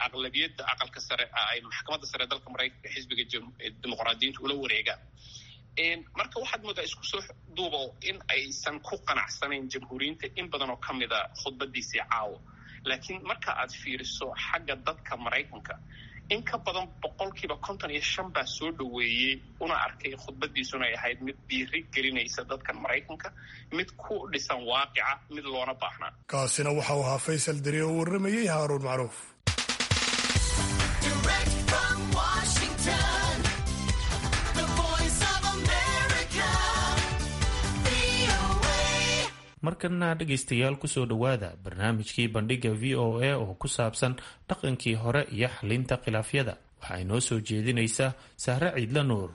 aqlabiyadda aqalka sare ay maxkamadda sare ee dalka maraykanka xisbiga dimuqraadiyiinta ula wareegaan marka waxaad moodaa isku soo duubo in aysan ku qanacsanayn jamhuuriyiinta in badan oo ka mida khudbadiisii caawo laakiin marka aad fiiriso xagga dadka maraykanka in ka badan boqolkiiba konton iyo shan baa soo dhoweeyey una arkay khudbadiisuna ay ahayd mid dhiiri gelinaysa dadkan maraykanka mid ku dhisan waaqica mid loona baahnaa kaasina waxa uu ahaa faysal deri oo warramayey haaruun macruuf markana dhegaystayaal kusoo dhowaada barnaamijkii bandhiga v o a oo ku saabsan dhaqankii hore iyo xalinta khilaafyada waxaa inoo soo jeedinaysaa sahre ciidla nuur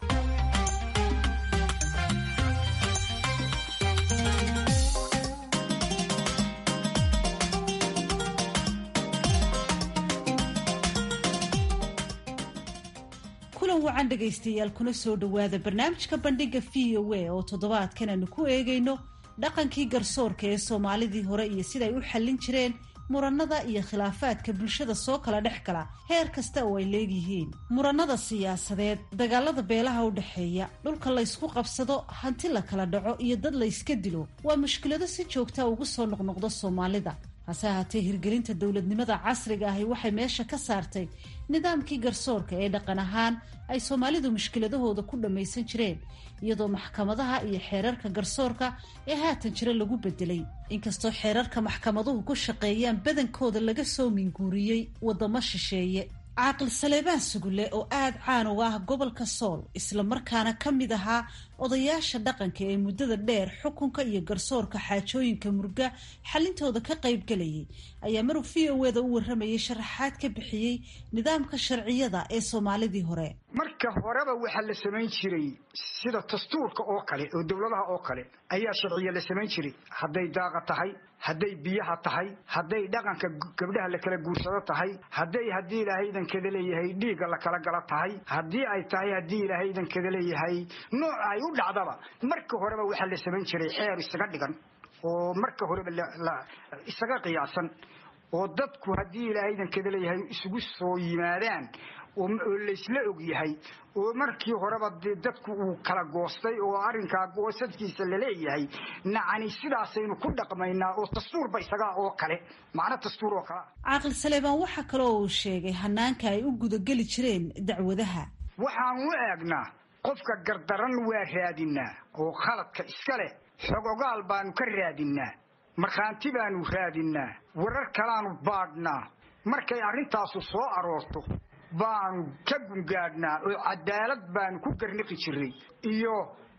kulan wacan dhegaystayaal kuna soo dhowaada barnaamijka bandhiga v o a oo toddobaadkan aanu ku eegayno dhaqankii garsoorka ee soomaalidii hore iyo siday u xallin jireen murannada iyo khilaafaadka bulshada soo kala dhex gala heer kasta oo ay leegyihiin murannada siyaasadeed dagaalada beelaha u dhexeeya dhulka laysku qabsado hanti la kala dhaco iyo dad layska dilo waa mushkilado si joogta ugu soo noqnoqda soomaalida hase ahaatee hirgelinta dowladnimada casriga ahi waxay meesha ka saartay nidaamkii garsoorka ee dhaqan ahaan ay soomaalidu mushkiladahooda ku dhammaysan jireen iyadoo maxkamadaha iyo xeerarka garsoorka ee haatan jira lagu bedelay inkastoo xeerarka maxkamaduhu ku shaqeeyaan badankooda laga soo minguuriyey waddamo shisheeye caaqil saleebaan sugulle oo aada caan uga ah gobolka sool islamarkaana ka mid ahaa odayaasha dhaqanka ee muddada dheer xukunka iyo garsoorka xaajooyinka murga xalintooda ka qaybgelayay ayaa maruu v o eda u warramayay sharaxaad ka bixiyey nidaamka sharciyada ee soomaalidii hore marka horeba waxaa la samayn jiray sida dastuurka oo kale oo dowladaha oo kale ayaa sharciya la samayn jiray hadday daaqa tahay hadday biyaha tahay hadday dhaqanka gabdhaha la kala guursado tahay hadday haddii ilaahay idankada leeyahay dhiigga la kala gala tahay haddii ay tahay haddii ilaahay idankada leeyahay nooc ay u dhacdaba marka horeba waxaa la samayn jiray xeer isaga dhigan oo marka horeba isaga qiyaasan oo dadku haddii ilaahay idankada leeyahay isugu soo yimaadaan oo laysla og yahay oo markii horeba dee dadku uu kala goostay oo arrinkaa goosadkiisa laleeyahay nacani sidaasaynu ku dhaqmaynaa oo dastuurba isagaa oo kale macno dastuur oo kalea caaqil saleebaan waxaa kaloo uu sheegay hanaanka ay u gudageli jireen dacwadaha waxaan u eegnaa qofka gardaran waa raadinaa oo khaladka iska leh xogogaal baanu ka raadinaa markhaanti baanu raadinaa warar kalaanu baadhnaa markay arrintaasu soo aroorto baanu ka gungaadhnaa oo cadaalad baanu ku garniqi jiray iyo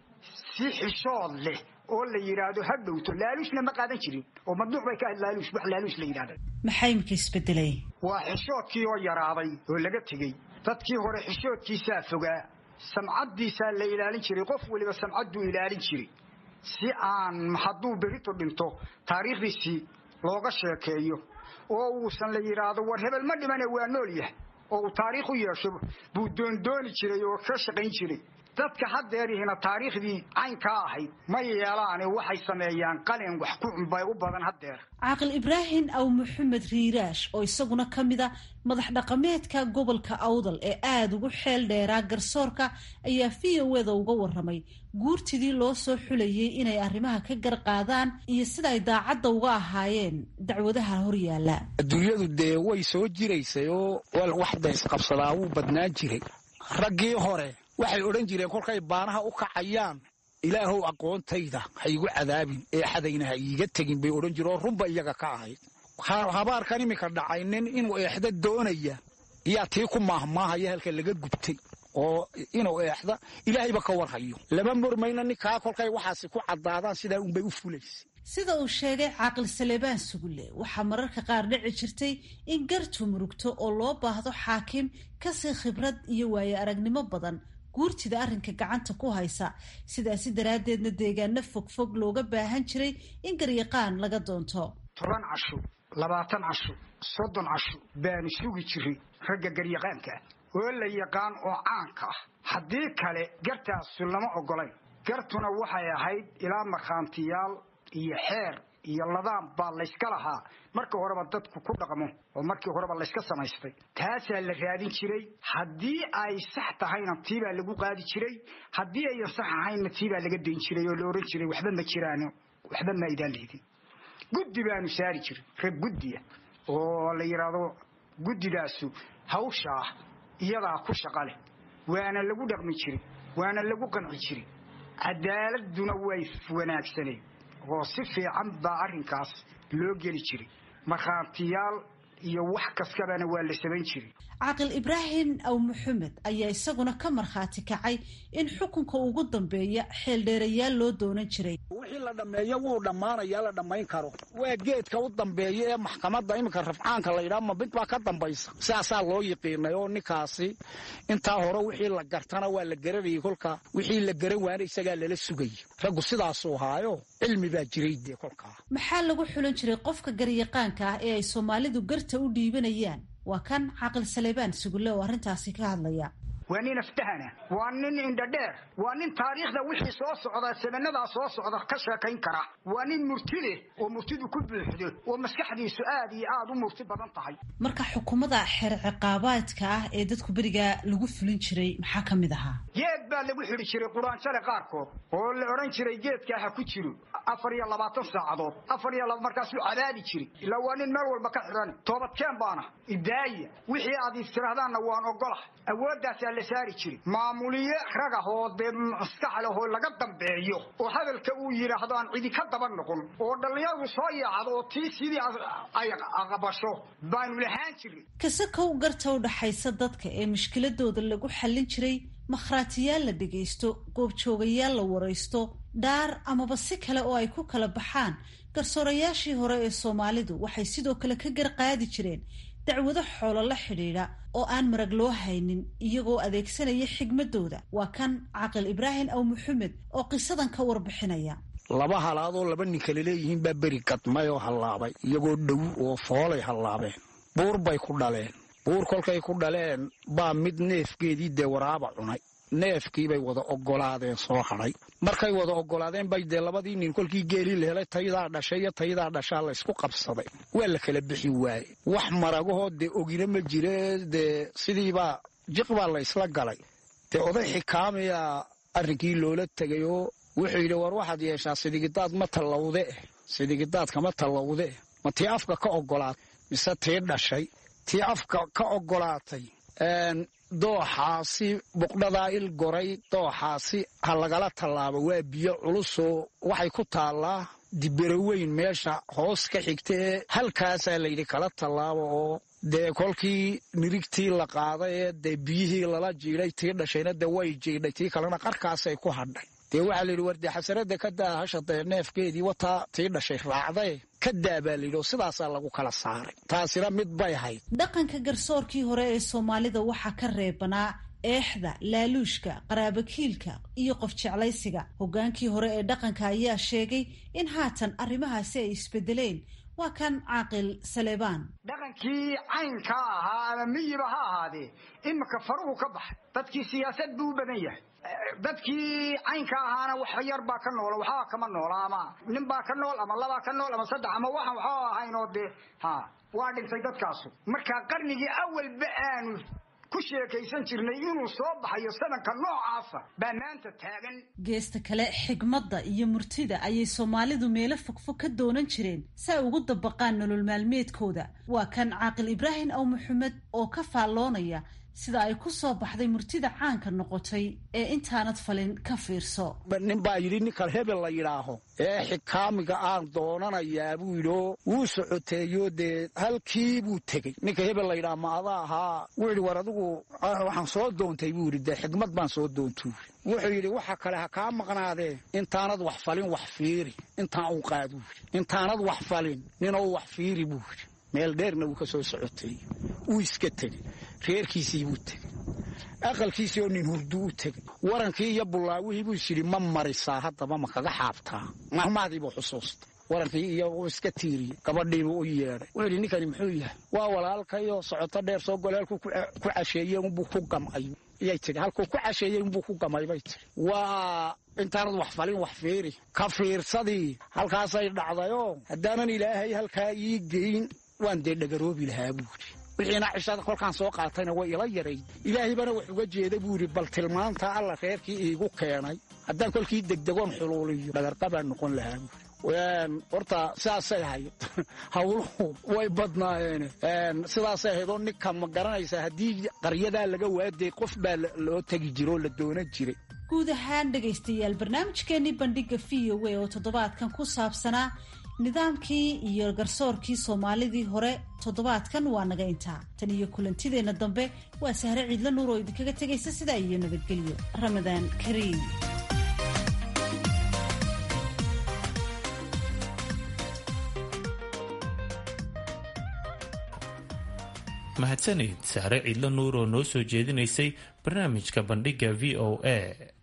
si xishood leh oo la yidhaahdo ha dhowto laaluusna ma qaadan jirin oo madnuuc bay ka ahayd laaluus wax laaluus la yidhahda maxaa imika isbedelay waa xishoodkii oo yaraaday oo laga tegey dadkii hore xishoodkiisaa fogaa samcaddiisaa la ilaalin jiray qof weliba samcadduu ilaalin jiray si aan hadduu berito dhinto taariikhdiisii looga sheekeeyo oo uusan la yidhaahdo war hebel ma dhimane waa nool yahay oo uu taariikh u yeesho buu doondooni jiray oo ka shaqayn jiray dadka haddeerihina taariikhdii caynkaa ahayd ma yeelaane waxay sameeyaan qalin wax ku cunbay u badan haddeer caaqil ibraahim aw maxamed riiraash oo isaguna ka mid a madax dhaqameedka gobolka awdal ee aada ugu xeel dheeraa garsoorka ayaa v o eda uga warramay guurtidii loo soo xulayay inay arrimaha ka gar qaadaan iyo sida ay daacadda uga ahaayeen dacwadaha horyaala adduunyadu dee way soo jiraysay oo wax daysqabsadaa wuu badnaan jiray raggii hore waxay odhan jireen kolkay baanaha u kacayaan ilaahow aqoontayda ha igu cadaabin ee xadayna ha iiga tegin bay odhan jireen oo runba iyaga ka ahayd habaarkan iminka dhacay nin inuu eexda doonaya iyaa tii ku maahmaahaya halka laga gubtay oo inuu eexda ilaahayba ka warhayo lama murmayno ninkaa kolkay waxaasi ku caddaadaan sidaa unbay u fulaysa sida uu sheegay caaqil saleebaan sugulle waxaa mararka qaar dhici jirtay in gartu murugto oo loo baahdo xaakim kasii khibrad iyo waaye aragnimo badan guurtida arrinka gacanta ku haysa sidaasi daraaddeedna deegaano fogfog looga baahan jiray in garyaqaan laga doonto toban casho labaatan casho soddon casho baanu sugi jiray ragga garyaqaanka ah oo la yaqaan oo caanka ah haddii kale gartaasu lama ogolayn gartuna waxay ahayd ilaa markhaantiyaal iyo xeer iyo ladaan baa layska lahaa markii horeba dadku ku dhaqmo oo markii horeba layska samaystay taasaa la raadin jiray haddii ay sax tahayna tiibaa lagu qaadi jiray haddii ayan sax ahaynna tiibaa laga dayn jiray oo la ohan jiray waxba ma jiraan waxba ma aydaan leedin guddi baanu saari jiray rag guddiya oo la yidhaahdo guddidaasu hawshaa iyadaa ku shaqa leh waana lagu dhaqmi jiray waana lagu qanci jiray cadaaladuna way wanaagsaneed oo si fiican baa arrinkaas loo geli jiray markhaatiyaal iyo wax kastabana waa la samayn jiray caaqil ibraahim aw maxamed ayaa isaguna ka markhaati kacay in xukunka ugu dambeeya xeeldheerayaal loo doonan jiray wixii la dhammeeyo wuu dhammaanayaa la dhammayn karo waa geedka u dambeeya ee maxkamadda iminka rafcaanka la yidhaha ma mid baa ka dambaysa sidaasaa loo yiqiinay oo ninkaasi intaa hore wixii la gartana waa la garanayay kolka wixii la garan waana isagaa lala sugayay raggu sidaasuu haayo cilmi baa jiray dee kolkaa maxaa lagu xulan jiray qofka garyaqaanka ah ee ay soomaalidu garta u dhiibanayaan waa kan caaqil saleebaan sugulle oo arrintaasi ka hadlaya waa nin aftahana waa nin indhadheer waa nin taariikhda wixii soo socda samanadaa soo socda ka sheekayn kara waa nin murti leh oo murtidu ku buuxdo oo maskaxdiisu aad iyo aad u murti badan tahay marka xukuumada xeer ciqaabaadka ah ee dadku berigaa lagu fulin jiray maxaa ka mid ahaa geed baa lagu xidhi jiray quraanjale qaarkood oo la odhan jiray geedkaa ha ku jiro afar iyo labaatan saacadood afar iyo laba markaasuu cadaadi jiray ilaa waa nin meel walba ka xidhan toobadkeen baana idaaya wixii aad istiraahdaanna waan ogolah awooddaasaa la saari jiray maamuliye rag ah oo dee maskax leh oo laga dambeeyo oo hadalka uu yidhaahdo aan cidi ka daba noqon oo dhallinyaradu soo yaacdo oo tii sidii ay aqbasho baanu lahaan jiray kasakow garta u dhaxaysa dadka ee mushkiladooda lagu xallin jiray makhraatiyaal la dhegaysto goobjoogayaal la waraysto dhaar amaba si kale oo ay ku kala baxaan garsoorayaashii hore ee soomaalidu waxay sidoo kale ka garqaadi jireen dacwado xoolo la xidhiidha oo aan marag loo haynin iyagoo adeegsanaya xigmadooda waa kan caqil ibraahim aw maxamed oo qisadan ka warbixinaya laba halaadoo laba nin kale leeyihiin baa beri gadmay oo hallaabay iyagoo dhow oo foolay hallaabeen buur bay ku dhaleen buur kolkay ku dhaleen baa mid neefgeedii dee waraaba cunay neefkiibay wada oggolaadeen soo hadhay markay wada oggolaadeen bay dee labadii nin kolkii geelii la helay tayadaa dhashay iyo tayadaa dhashaa laysku qabsaday waa la kala bixi waaye wax maragahoo dee ogina ma jire dee sidiibaa jiq baa laysla galay dee oday xikaamiyaa arrinkii loola tegay oo wuxuu yidhi war waxaad yeeshaa sidigidaad ma tallawde sidigidaadkama tallawde ma tii afka ka oggolaatay mise tii dhashay tii afka ka oggolaatay dooxaasi buqdhadaa il goray dooxaasi ha lagala tallaabo waa biyo culusoo waxay ku taallaa diberaweyn meesha hoos ka xigta ee halkaasaa layidhi kala tallaabo oo dee kolkii nirigtii la qaaday ee dee biyihii lala jiidhay tii dhashayna dee way jiidhay tii kalena qarkaasay ku hadhay dee waxaa layidhi war dee xasaradda ka daa hasha dee neefkeedii wataa tii dhashay raacdae ka daa baa layidhi oo sidaasaa lagu kala saaray taasina mid bay ahayd dhaqanka garsoorkii hore ee soomaalida waxaa ka reebanaa eexda laaluushka qaraabakiilka iyo qof jeclaysiga hoggaankii hore ee dhaqanka ayaa sheegay in haatan arrimahaasi ay isbedeleen waa kan caaqil saleebaan dhaqankii caynkaa ahaa ama miyiba ha ahaadee iminka faruhu ka baxay dadkii siyaasad buu u badan yahay dadkii caynka ahaana wax yar baa ka noola waxbaa kama noola ama nin baa ka nool ama labaa ka nool ama saddex ama waxaan waxba ahayn oo dee ha waa dhintay dadkaasu marka qarnigii awalba aanu ku sheekaysan jirnay inuu soo baxayo sanadka noocaasa baa maanta taagan geesta kale xigmadda iyo murtida ayay soomaalidu meelo fogfog ka doonan jireen si ay ugu dabaqaan nolol maalmeedkooda waa kan caaqil ibraahim aw maxamed oo ka faalloonaya sida ay ku soo baxday murtida caanka noqotay ee intaanad falin ka fiirso nin baa yidhi ninkan hebel la yidhaaho ee xikaamiga aan doonanayaa buu yidhi oo wuu socoteeyo dee halkii buu tegey ninka hebel la yidhaha ma ada ahaa wuu yidhi war adigu waxaan soo doontay buu yidhi dee xigmad baan soo doontuu wuxuu yidhi waxa kale ha kaa maqnaadee intaanad wax falin wax fiiri intaan u qaad buu yidhi intaanad wax falin ninoo wax fiiri buu yidhi meel dheerna wuu ka soo socoteeyey wuu iska tegey reerkiisii buu tegey aqalkiisii oo nin hurdu u tegey warankii iyo bullaawihii buu isyidhi ma marisaa haddaba ma kaga xaabtaa mahmaadiibuu xusuustay warankii iyo uu iska tiiriyey gabadhiibuu u yeedhay wuxuu yidhi ninkani muxuu yahay waa walaalkayoo socoto dheer soo golaalku ku casheeye unbuu ku gamcay iyay tidhi halkuu ku casheeyey inbuu ku gamay bay tidhi waa intaanad wax falin wax fiiri ka fiirsadii halkaasay dhacdayoo haddaanan ilaahay halkaa ii geyn waan dee dhagaroobi lahaa buuri wixiina cishada kolkaan soo qaatayna way ila yarayd ilaahaybana wax uga jeeda buu yidhi bal tilmaanta alla reerkii iigu keenay haddaan kolkii degdegoon xuluuliyo dhagarqabaan noqon lahaa buuri horta sidaasay ahayd hawluhu way badnaayeen sidaasay ahayd oo ninka ma garanaysaa haddii qaryadaa laga waaday qof baa loo tegi jiro oo la doonan jiray guud ahaan dhegaystayaal barnaamijkeenii bandhiga v o a oo toddobaadkan ku saabsanaa nidaamkii iyo garsoorkii soomaalidii hore toddobaadkan waa naga intaa tan iyo kulantideenna dambe waa sahre ciidla nuur oo idinkaga tegaysa sidaa iyo nabadgelyo ramadaan kariim mahadsanid sahre ciidla nuur oo noo soo jeedinaysay barnaamijka bandhigga v o a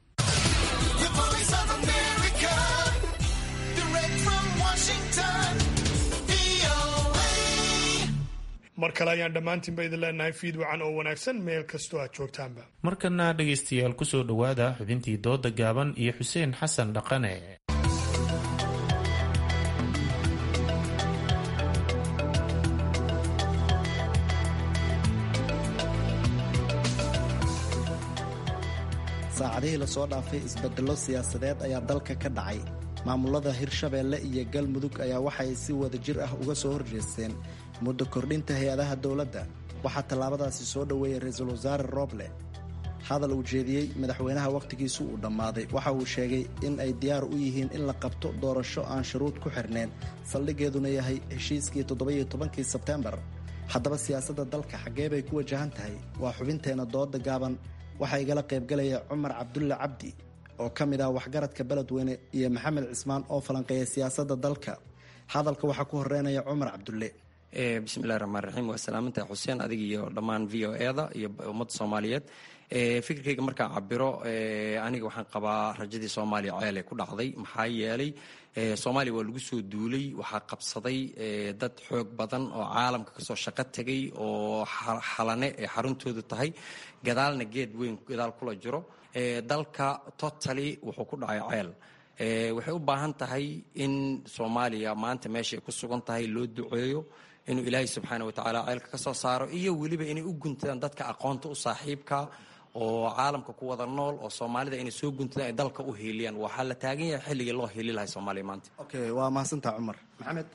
mar kale ayaan dhammaantiinba idin leenahay fiid wacan oo wanaagsan meel kastoo aad joogtaanba markana dhegaystayaal ku soo dhowaada xubintii dooda gaaban iyo xuseen xasan dhaqane saacadihii lasoo dhaafay isbedello siyaasadeed ayaa dalka ka dhacay maamulada hirshabeelle iyo galmudug ayaa waxay si wada jir ah uga soo horjeesteen muddo kordhinta hay-adaha dowladda waxaa tallaabadaasi soo dhoweeyey ra-iisul wasaare rooble hadal uu jeediyey madaxweynaha wakhtigiisu uu dhammaaday waxa uu sheegay in ay diyaar u yihiin in la qabto doorasho aan shuruud ku xirnayn saldhiggeeduna yahay heshiiskii toddobiyo tobankii sebteembar haddaba siyaasadda dalka xaggee bay ku wajahan tahay waa xubinteenna dooda gaaban waxaa igala qaybgalaya cumar cabdulle cabdi oo ka mid ah waxgaradka beledweyne iyo maxamed cismaan oo falanqeeya siyaasadda dalka hadalka waxaa ku horeynaya cumar cabdulle bismillahi raxmaan raxiim waa salaamantahay xuseen adig iyo dhammaan v o eda iyo ummadda soomaaliyeed fikirkayga markaan cabiro aniga waxaan qabaa rajadii soomaaliya ceele ku dhacday maxaa yeelay soomaaliya waa lagu soo duulay waxaa qabsaday dad xoog badan oo caalamka kasoo shaqo tegay oo xalane ee xaruntoodu tahay gadaalna geed weyn gadaal kula jiro dalka totally wuxuu ku dhacay ceel waxay u baahan tahay in soomaaliya maanta meesha ay ku sugan tahay loo duceeyo inuu ilaahay subxaana watacaala ceelka ka soo saaro iyo weliba inay u guntadaan dadka aqoonta u saaxiibka oo caalamka ku wada nool oo soomaalida inay soo guntadaan ay dalka u hiiliyaan waxaa la taagan yahay xilligii loo hiili lahay soomaaliya maanta okay waa mahadsantaha cumar maxamed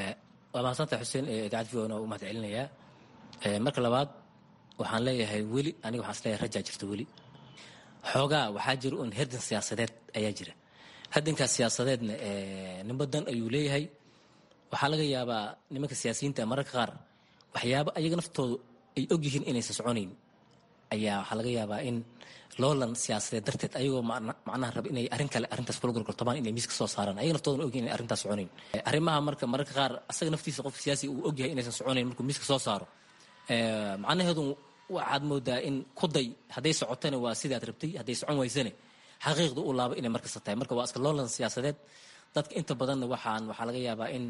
waa mahadsantaha xuseen idaacad v o u mahad celinayaa marka labaad waxaan leeyahay weli aniga waxaan isleeyahay rajaa jirta weli xoogaa waxaa jira un herdan siyaasadeed ayaa jira herdankaas siyaasadeedna nimba dan ayuu leeyahay waxaa laga yaabaa nimanka siyaasiyiinta mararka qaar waxyaabo ayaga naftoodu ay ogyihiin inaysan soconayn ayaa waxaa laga yaabaa in loolan siyaasadeed darteed ayagoo macnaha raba inay arrin kale arrintaas kula gorgortamaan inay miiska soo saaraan ayaga naftoodan ogyihin inay arrintaas soconayn arrimaha marka mararka qaar asaga naftiisa qofka siyaasi uu ogyahay inaysan soconayn markuu miiska soo saaro macnaheedu waxaad moodaa in kuday hadday socotana waa sidaad rabtay hadday socon waysane xaqiiqda u laabo inay markasta tahay marka waa iska loolan siyaasadeed dadka inta badanna waxaan waxaa laga yaabaa in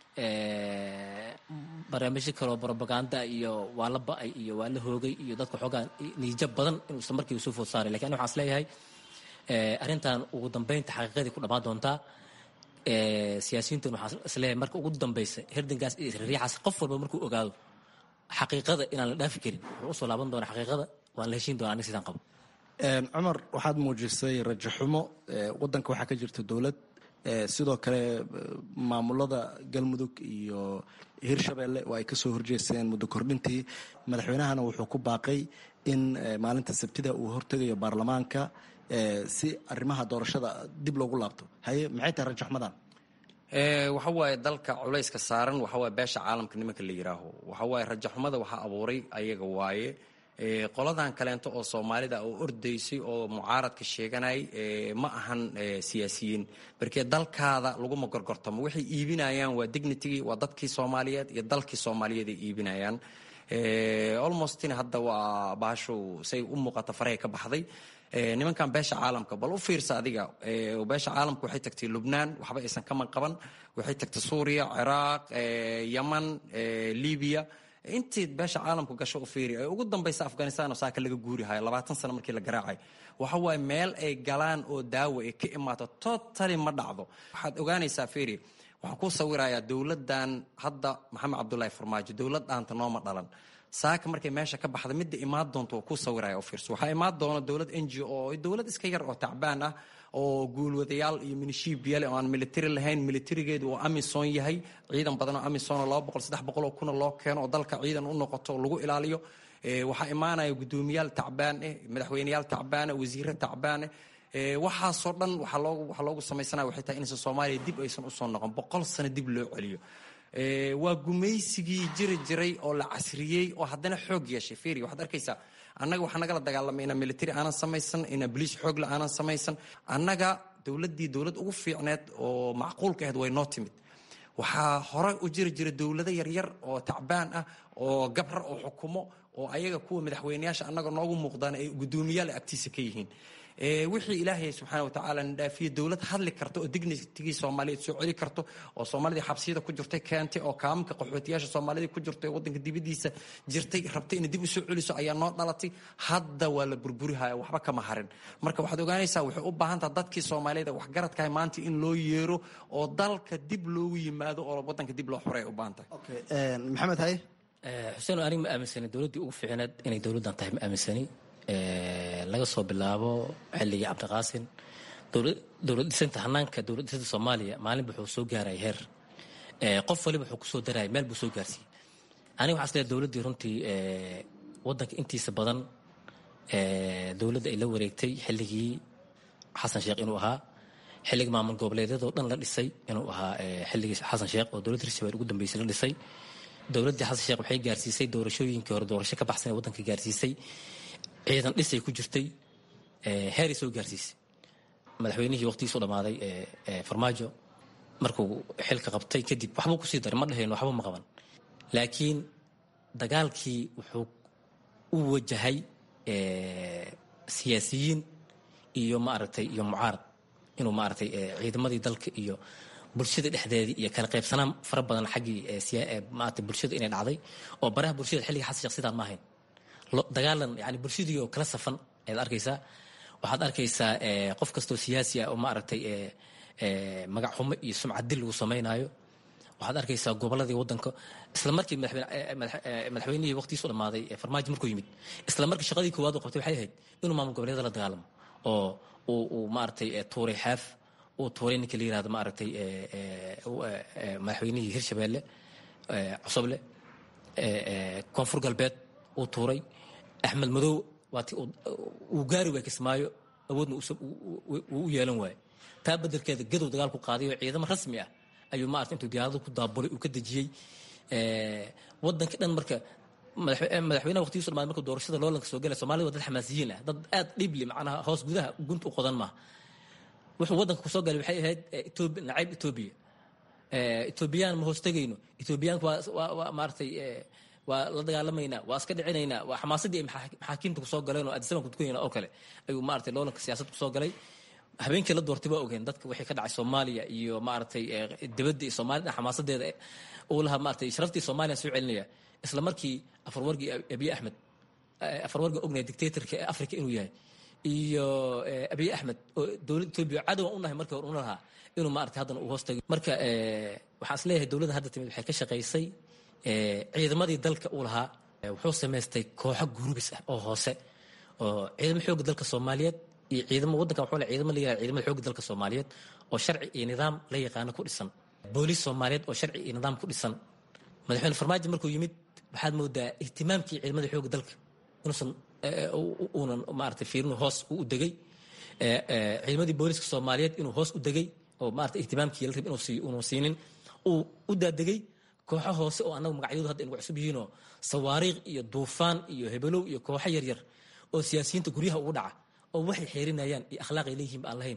barnaamijyo kaleo brobaganda iyo waa la ba-ay iyo waa la hoogay iyo dadka xoogaa niijab badan inuu isla markiiba soo food saaray lakin ani waxaan is leeyahay arrintan ugu dambeynta xaqiiqadii ku dhammaan doontaa siyaasiyiintan waxaan isleeyahay marka ugu dambeysa herdankaas iyo isriixaas qof walba markuu ogaado xaqiiqada inaan la dhaafi karin wuxuu usoo laaban doonaa xaqiiqada waan la heshiin doona aniga sidaan qabo cumar waxaad muujisay rajaxumo wadanka waxaa ka jirta dowlad sidoo kale maamulada galmudug iyo hirshabeelle oo ay kasoo horjeesteen muddo kordhintii madaxweynahana wuxuu ku baaqay in maalinta sabtida uu hortegayo baarlamaanka si arrimaha doorashada dib loogu laabto haye maxay tahay rajaxumadan waxa waaye dalka culayska saaran waxa waaye beesha caalamka nimanka la yidhaaho waxa waaye rajaxumada waxaa abuuray ayaga waaye qoladan kaleento oo soomaalida oo ordaysay oo mucaaradka sheeganay ma ahan siyaasiyiin barkee dalkaada laguma gorgortamo waxay iibinayaan waa dignitigii waa dadkii soomaaliyeed iyo dalkii soomaaliyeed ay iibinayaan almostina hadda waa baashow say u muuqata farahay ka baxday nimankan beesha caalamka bal u fiirsa adiga beesha caalamka waxay tagtay lubnaan waxba aysan kaman qaban waxay tagtay suuriya ciraaq yaman libiya intii beesha caalamku gasho u fiiri ee ugu dambaysa afghanistan oo saaka laga guurihayo labaatan sano markii la garaacay waxa waaye meel ay galaan oo daawo ay ka imaato totally ma dhacdo waxaad ogaanaysaa fiiri waxaan ku sawirayaa dowladdan hadda maxamed cabdulaahi farmaajo dowlad dhaanta nooma dhalan saaka markay meesha ka baxda midda imaan doonto ku sawiraya oo fiirso waxaa imaan doona dowlad n g o dowlad iska yar oo tacbaan ah oo guulwadayaal iyo minishiibiyale oo aan military lahayn militarigeedu uu amison yahay ciidan badan oo amison oo laba boqol saddex boqol oo kuna loo keeno oo dalka ciidan u noqoto oo lagu ilaaliyo waxaa imaanaya guddoomiyaal tacbaan eh madaxweyneyaal tacbaane wasiire tacbaane waxaasoo dhan waxaa loogu waxaa loogu samaysanaya waxay tahay inaysan soomaaliya dib aysan usoo noqon boqol sano dib loo celiyo waa gumaysigii jiri jiray oo la casriyey oo haddana xoog yeeshay fiiri waxaad arkaysaa annaga waxaa nagala dagaalamay inaa military aanan samaysan inaa boliis xoogle aanan samaysan annaga dowladdii dowlad ugu fiicneed oo macquulka ahayd way noo timid waxaa hore u jiri jira dowlado yaryar oo tacbaan ah oo gabrar oo xukumo oo ayaga kuwa madaxweyneyaasha annaga noogu muuqdaan ay guddoomiyaal agtiisa ka yihiin wixii ilaahay subxaana watacaala na dhaafiye dowlad hadli karta oo dignitigii soomaaliyeed soo celi karto oo soomaalidii xabsiyada ku jirtay keentay oo kaaminka qaxootiyaasha soomaalida ku jirtay oo waddanka dibadiisa jirtay rabtay inay dib u soo celiso ayaa noo dhalatay hadda waa la burburihaya waxba kama harin marka waxaad ogaanaysaa waxay u baahan taha dadkii soomaaliyada waxgaradkahay maanta in loo yeero oo dalka dib loogu yimaado oo waddanka dib loo xoreey u baahan tahay maxamed haye xuseen aniga ma aaminsani dowladdii ugu fiicneed inay dowladdan tahay ma aaminsani laga soo bilaabo xilligii cabdiqaasin dowlad dhisanta hanaanka dowlad dhisanta soomaaliya maalinba wuxuu soo gaaraya heer qof waliba wuxuu kusoo daraya meel buu soo gaarsiiyey aniga waxaa isleeyahay dowladdii runtii waddanka intiisa badan dowladda ay la wareegtay xilligii xasan sheekh inuu ahaa xilligii maamul goboleedyadoo dhan la dhisay inuu ahaa xilligii xasan sheekh oo dowladda hirshabelle ugu dambeysay la dhisay dowladdii xasan sheekh waxay gaarsiisay doorashooyinkii hore doorasho ka baxsan ee waddanka gaarsiisay ciidan dhisay ku jirtay heeray soo gaarsiisay madaxweynihii waqtigiisu dhammaaday farmaajo markuu xilka qabtay kadib waxbuu kusii daray ma dhahayno waxba ma qaban laakiin dagaalkii wuxuu u wajahay siyaasiyiin iyo maaragtay iyo mucaarad inuu maaragtay ciidamadii dalka iyo bulshada dhexdeedii iyo kala qaybsanaan fara badan xaggii maaragtay bulshada inay dhacday oo baraha bulshada xilliga xasan sheekh sidaan ma ahayn dagaalan yani bulshadii oo kala safan ayaad arkaysaa waxaad arkaysaa qof kastoo siyaasi ah oo maaragtay magac xumo iyo sumcad dil lagu samaynaayo waxaad arkaysaa gobolladii waddanka isla markii madaxweynihii waqtigiisu dhammaaday farmaajo markuu yimid isla markii shaqadii koowaad uu qabtay waxay ahayd inuu maamul goboleedyada la dagaalamo oo uu uu maaragtay tuuray xaaf uu tuuray ninka la yirahdo maaragtay madaxweynihii hirshabeelle cusuble koonfur galbeed uu tuuray axmed madow waati uu gaari waay kismaayo awoodna uu u yeelan waaye taa bedelkeeda gadow dagaal ku qaaday oo ciidamo rasmi ah ayuu maarata intuu diyaarado ku daabulay uu ka dejiyey waddanka dhan marka madaxweynaha waqtigiisu dhamaad marka doorashada loolanka soo galaya soomaalida waa dad xamaasiyiin ah dad aad dhibli macnaha hoos gudaha gunta u qodan maaha wuxuu waddanka kusoo galay waxay ahayd etoobiya nacayb etoobiya etoobiyaan ma hoos tegayno etoobiyaanku waa waa maaratay waa la dagaalamaynaa waa iska dhicinaynaa waa xamaasadii ay maxaakiimta kusoo galeen oo adisabanku tukanayna oo kale ayuu maaragtay loolanka siyaasad kusoo galay habeenkii la doortay waa ogeen dadka wixii ka dhacay soomaaliya iyo maaragtay dibadda iyo soomaalida xamaasadeeda uu lahaa maaragtay sharaftii soomaaliya soo celinaya isla markii afarwargii abiy axmed afarwargii ognaya dictatorka ee africa inuu yahay iyo abiy axmed oo dowladda etoobiya cadowan u nahay markii hore una lahaa inuu maaragtay haddana uu hoos tagay marka waxaan is leeyahay dowladda hadda timid waxay ka shaqaysay ciidamadii dalka uu lahaa wuxuu samaystay kooxo gurubis ah oo hoose oo ciidamo xooga dalka soomaaliyeed iyo ciidamo waddanka wuxuu le ciidamo la yihahda ciidamada xooga dalka soomaaliyeed oo sharci iyo nidaam la yaqaano ku dhisan booliis soomaaliyeed oo sharci iyo nidaam ku dhisan madaxweyne farmaajo markuu yimid waxaad moodaa ihtimaamkii ciidamada xooga dalka inuusan uunan maaragtay fiirinu hoos u degay ciidamadii booliiska soomaaliyeed inuu hoos u degay oo maaragtay ihtimaamkii la rib inuu sii uunu siinin uu u daadegay kooxo hoose oo annagu magacyadu hadda inagu cusub yihiinoo sawaariikh iyo duufaan iyo hebelow iyo kooxo yaryar oo siyaasiyiinta guryaha ugu dhaca oo waxay xeerinayaan iyo akhlaaqay leeyihiin ba aan lahayn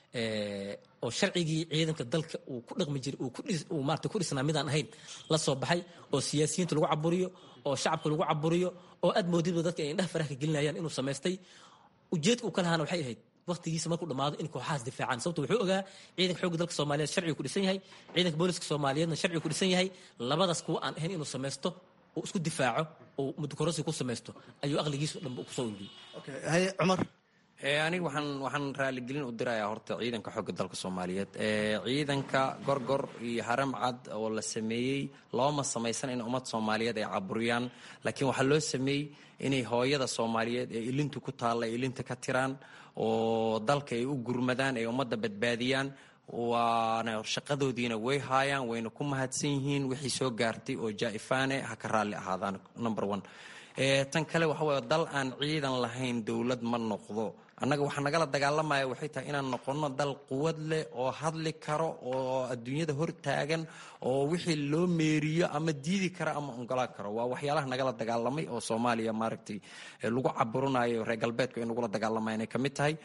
oo sharcigii ciidanka dalka uu ku dhaqmi jiray uu maarata ku dhisnaa midaan ahayn la soo baxay oo siyaasiyiinta lagu caburiyo oo shacabka lagu caburiyo oo aad moodidba dadka ay indhaha faraha ka gelinayaan inuu samaystay ujeedka uu ka lahaana waxay ahayd waqtigiisa markuu dhammaado in kooxahaas difaacaan sababto wuxuu ogaa ciidanka xoogga dalka soomaaliyeed sharcigu ku dhisan yahay ciidanka booliska soomaaliyeedna sharcigu ku dhisan yahay labadaas kuwa aan ahayn inuu samaysto oo isku difaaco oo mudukorasi ku samaysto ayuu aqligiisa dhanba kusoo ururiyey haye cumar aniga waxaan waxaan raaligelin u dirayaa horta ciidanka xooga dalka soomaaliyeed ciidanka gorgor iyo haram cad oo la sameeyey looma samaysan in ummad soomaaliyeed ay caburiyaan laakiin waxaa loo sameeyey inay hooyada soomaaliyeed ee ilintu ku taalla ay ilinta ka tiraan oo dalka ay u gurmadaan ay ummadda badbaadiyaan waana shaqadoodiina way haayaan wayna ku mahadsan yihiin wixii soo gaartay oo jaa-ifaane ha ka raalli ahaadaan number one tan kale waxa wey dal aan ciidan lahayn dowlad ma noqdo annaga waxaa nagala dagaalamaya waxay tahay inaan noqono dal quwad leh oo hadli karo oo adduunyada hor taagan oo wixii loo meeriyo ama diidi kara ama ongolaan karo waa waxyaalaha nagala dagaalamay oo soomaaliya maaragtay lagu caburinayo reer galbeedku ay nagula dagaalamayan ay ka mid tahay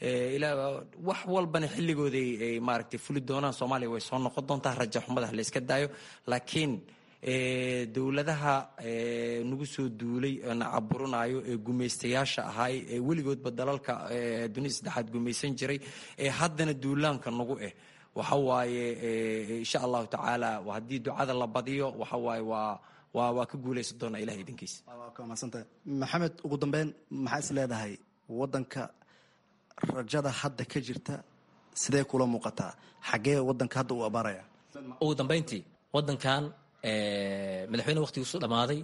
wax walbana xilligooday ay maaragtay fuli doonaan soomaaliya way soo noqon doontaa raja xumada la iska daayo laakiin dowladaha nagu soo duulay na caburinayo ee gumaystayaasha ahaay ee weligoodba dalalka dunida saddexaad gumaysan jiray ee haddana duulaanka nagu eh waxa waaye insha allahu tacaala haddii ducada la badiyo waxa waaye waa waa waa ka guulaysan doonaa ilaha idinkiisa maadsantahay maxamed ugu dambeyn maxaa is leedahay wadanka rajada hadda ka jirta sidee kula muuqataa xaggee wadanka hadda uu abaaraya ugu dambayntii wadankan madaxweyne waqtigiisu dhammaaday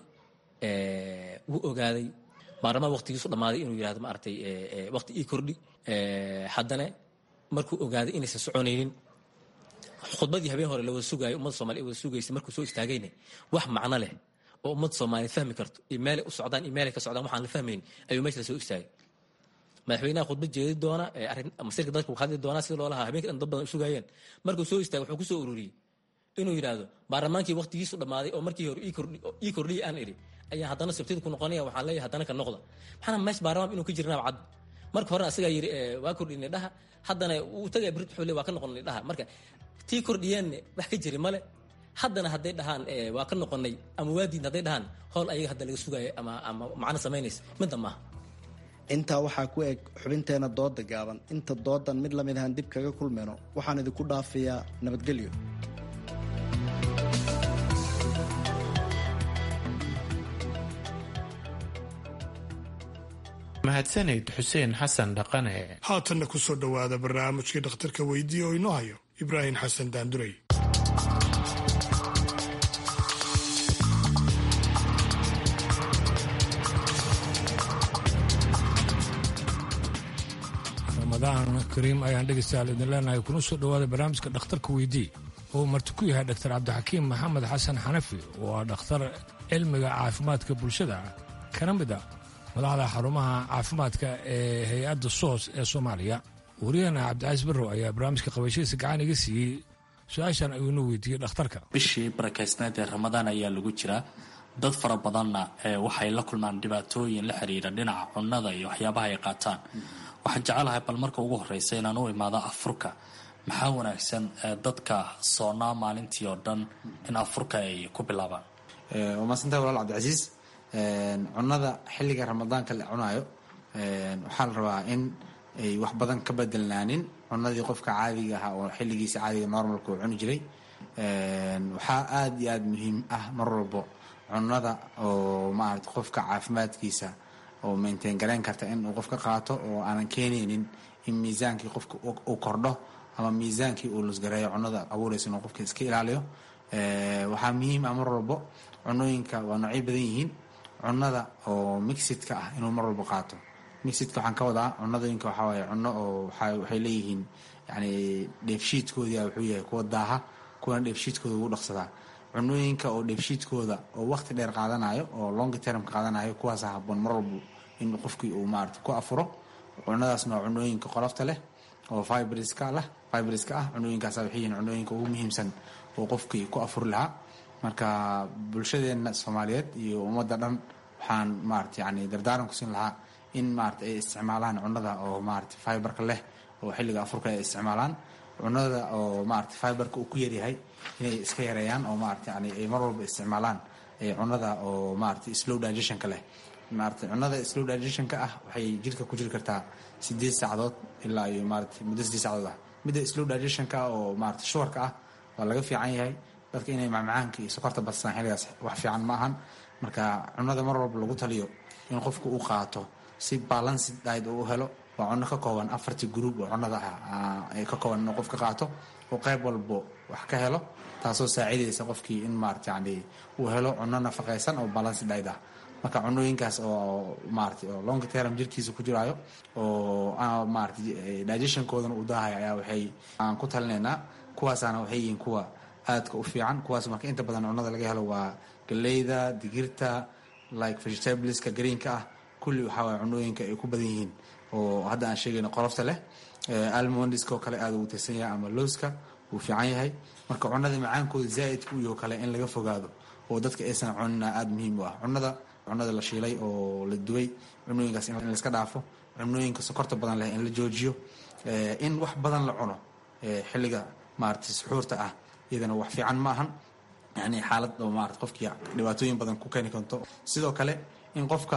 wuu ogaaday baarlamaan waqtigiisu dhammaaday inuu yihahdo maaragtay waqti ii kordhi haddana markuu ogaaday inaysan soconaynin khudbadii habeen hore la wada sugaayo ummadda soomaliya wada sugaysay markuu soo istaagayna wax macno leh oo ummadda soomaaliya fahmi karto iyo meelay u socdaan iyo meelay ka socdaan waxaan la fahmayn ayuu meesha la soo istaagay madaxweynaha khudbad jeedi doona arrin masiirka dadka hadli doonaa sida loolahaa habeenka dhan dad badan u sugaayeen markuu soo istaagay wuxuu ku soo ururiyey inuu yidhaahdo baarlamaankii waqtigiisu dhammaaday oo markii hore ii kordhiyay aan idhi ayaa haddana sabtida ku noqonaya waxaan leeyahay haddana ka noqda maxaana meesha baarlamaan inuu ka jirnaaba cad marka horena asagaa yidhi waa kordhinay dhaha haddana uu tagaya berrit wuxuu le waa ka noqonay dhaha marka tii kordhiyeenna wax ka jiri male haddana hadday dhahaan waa ka noqonay ama waadiidna hadday dhahaan howl ayaga hadda laga sugaaya ama ama macno samaynaysa midda maaha intaa waxaa ku eg xubinteena dooda gaaban inta doodan mid lamid ahaan dib kaga kulmayno waxaan idinku dhaafayaa nabadgelyo mahadsaned xuseen xasan dhaqane haatanna ku soo dhowaada barnaamijkii dhakhtarka weydiiye oo inoo hayo ibraahim xasan daandurey ramadaan kariim ayaan dhegaystayaal idin leenahay kuna soo dhowaada barnaamijka dhakhtarka weydii oo marti ku yahay dhaktar cabdixakiim maxamed xasan xanafi oo ah dhakhtar cilmiga caafimaadka bulshada kana mid a madaxda xarumaha caafimaadka ee hay-adda soos ee soomaaliya wariyahena cabdicaiis barrow ayaa barnaamijka qabashadiisa gacan iga siiyey su-aashan ayuu inoo weydiiyey dhakhtarka bishii barakaysneed ee ramadaan ayaa lagu jiraa dad fara badanna waxay la kulmaan dhibaatooyin la xiriira dhinaca cunnada iyo waxyaabaha ay qaataan waxaan jecelahay bal marka ugu horeysa inaan u imaado afurka maxaa wanaagsan dadka soonaa maalintii oo dhan in afurka ay ku bilaabaan waa maadsantahay walaal cabdicasiis cunnada xilliga ramadaanka la cunaayo waxaa la rabaa in ay wax badan ka bedelnaanin cunadii qofka caadiga ahaa oo xilligiisa caadiga normalka uu cuni jiray waxaa aada iyo aada muhiim ah mar walbo cunnada oo maarata qofka caafimaadkiisa oo maintain garayn karta in uu qofka qaato oo aanan keenaynin in miisaankii qofka uu kordho ama miisaankii uu lusgareeyo cunnada abuuraysa inuu qofka iska ilaaliyo waxaa muhiim ah mar walbo cunooyinka waa noocyo badan yihiin cunnada oo mixidka ah inuu mar walbo qaato mixidka waxaan ka wadaa cunadooyinka waxaa waaye cunno oo waxay leeyihiin yani dheefshiidkoodii wuxuu yahay kuwa daaha kuwana dheefshiidkooda ugu dhaqsadaa cunooyinka oo dheefshiidkooda oo waqti dheer qaadanayo oo long term qaadanayo kuwaasa haboon mar walbo in qofkii uu maarata ku afuro cunadaasna waa cunooyinka qolofta leh oo fibriska lah fibriska ah cunooyinkaasa waxay yihiin cunooyinka ugu muhiimsan oo qofkii ku afuri lahaa marka bulshadeena soomaaliyeed iyo ummadda dhan waxaan maarata yani dardaaran ku siin lahaa in maarata ay isticmaalaan cunada oo maarata fiberka leh oo xilliga afurka ay isticmaalaan cunada oo maarata fiberka uu ku yaryahay inay iska yareeyaan oo maarata yani ay mar walba isticmaalaan cunada oo maarata slow digestionka leh maarata cunada slow digestionka ah waxay jirka ku jiri kartaa sideed saacadood ilaa iyo maarata muddo sideed saacadood ah midda slow digestionka oo maarata shuwarka ah waa laga fiican yahay dadka inay macmacaanka iyo sokorta badstaan xilligaas wax fiican ma ahan marka cunada mar walba lagu taliyo in qofku uu qaato si balanced diet uu helo waa cunno ka kooban afartii group oo cunnada ah ay ka kooban inuu qof ka qaato oo qayb walbo wax ka helo taasoo saacidaysa qofkii in maarata yani uu helo cunno nafaqaysan oo balanced diet ah marka cunooyinkaas oo maarata oo long term jirkiisa ku jiraayo oo maarata digestionkoodana uu daahaya ayaa waxay aan ku talinaynaa kuwaasaana waxay yihiin kuwa aadka u fiican kuwaas marka inta badan cunnada laga helo waa galeyda digirta like vegetables-ka greenka ah kulli waxaa waye cunooyinka ay ku badan yihiin oo hadda aan sheegayno qolofta leh almondiska oo kale aada ugu tirsan yahay ama looska wuu fiican yahay marka cunnada macaankooda zaa'idka u yaho kale in laga fogaado oo dadka aysan cunina aada muhiim u ah cunnada cunada la shiilay oo la duway cunooyinkaas in laiska dhaafo cunooyinka sokorta badan leh in la joojiyo in wax badan la cuno xilliga maarata suxuurta ah iyadana wax fiican ma ahan yani xaalad oo maarata qofkii dhibaatooyin badan ku keeni karto sidoo kale in qofka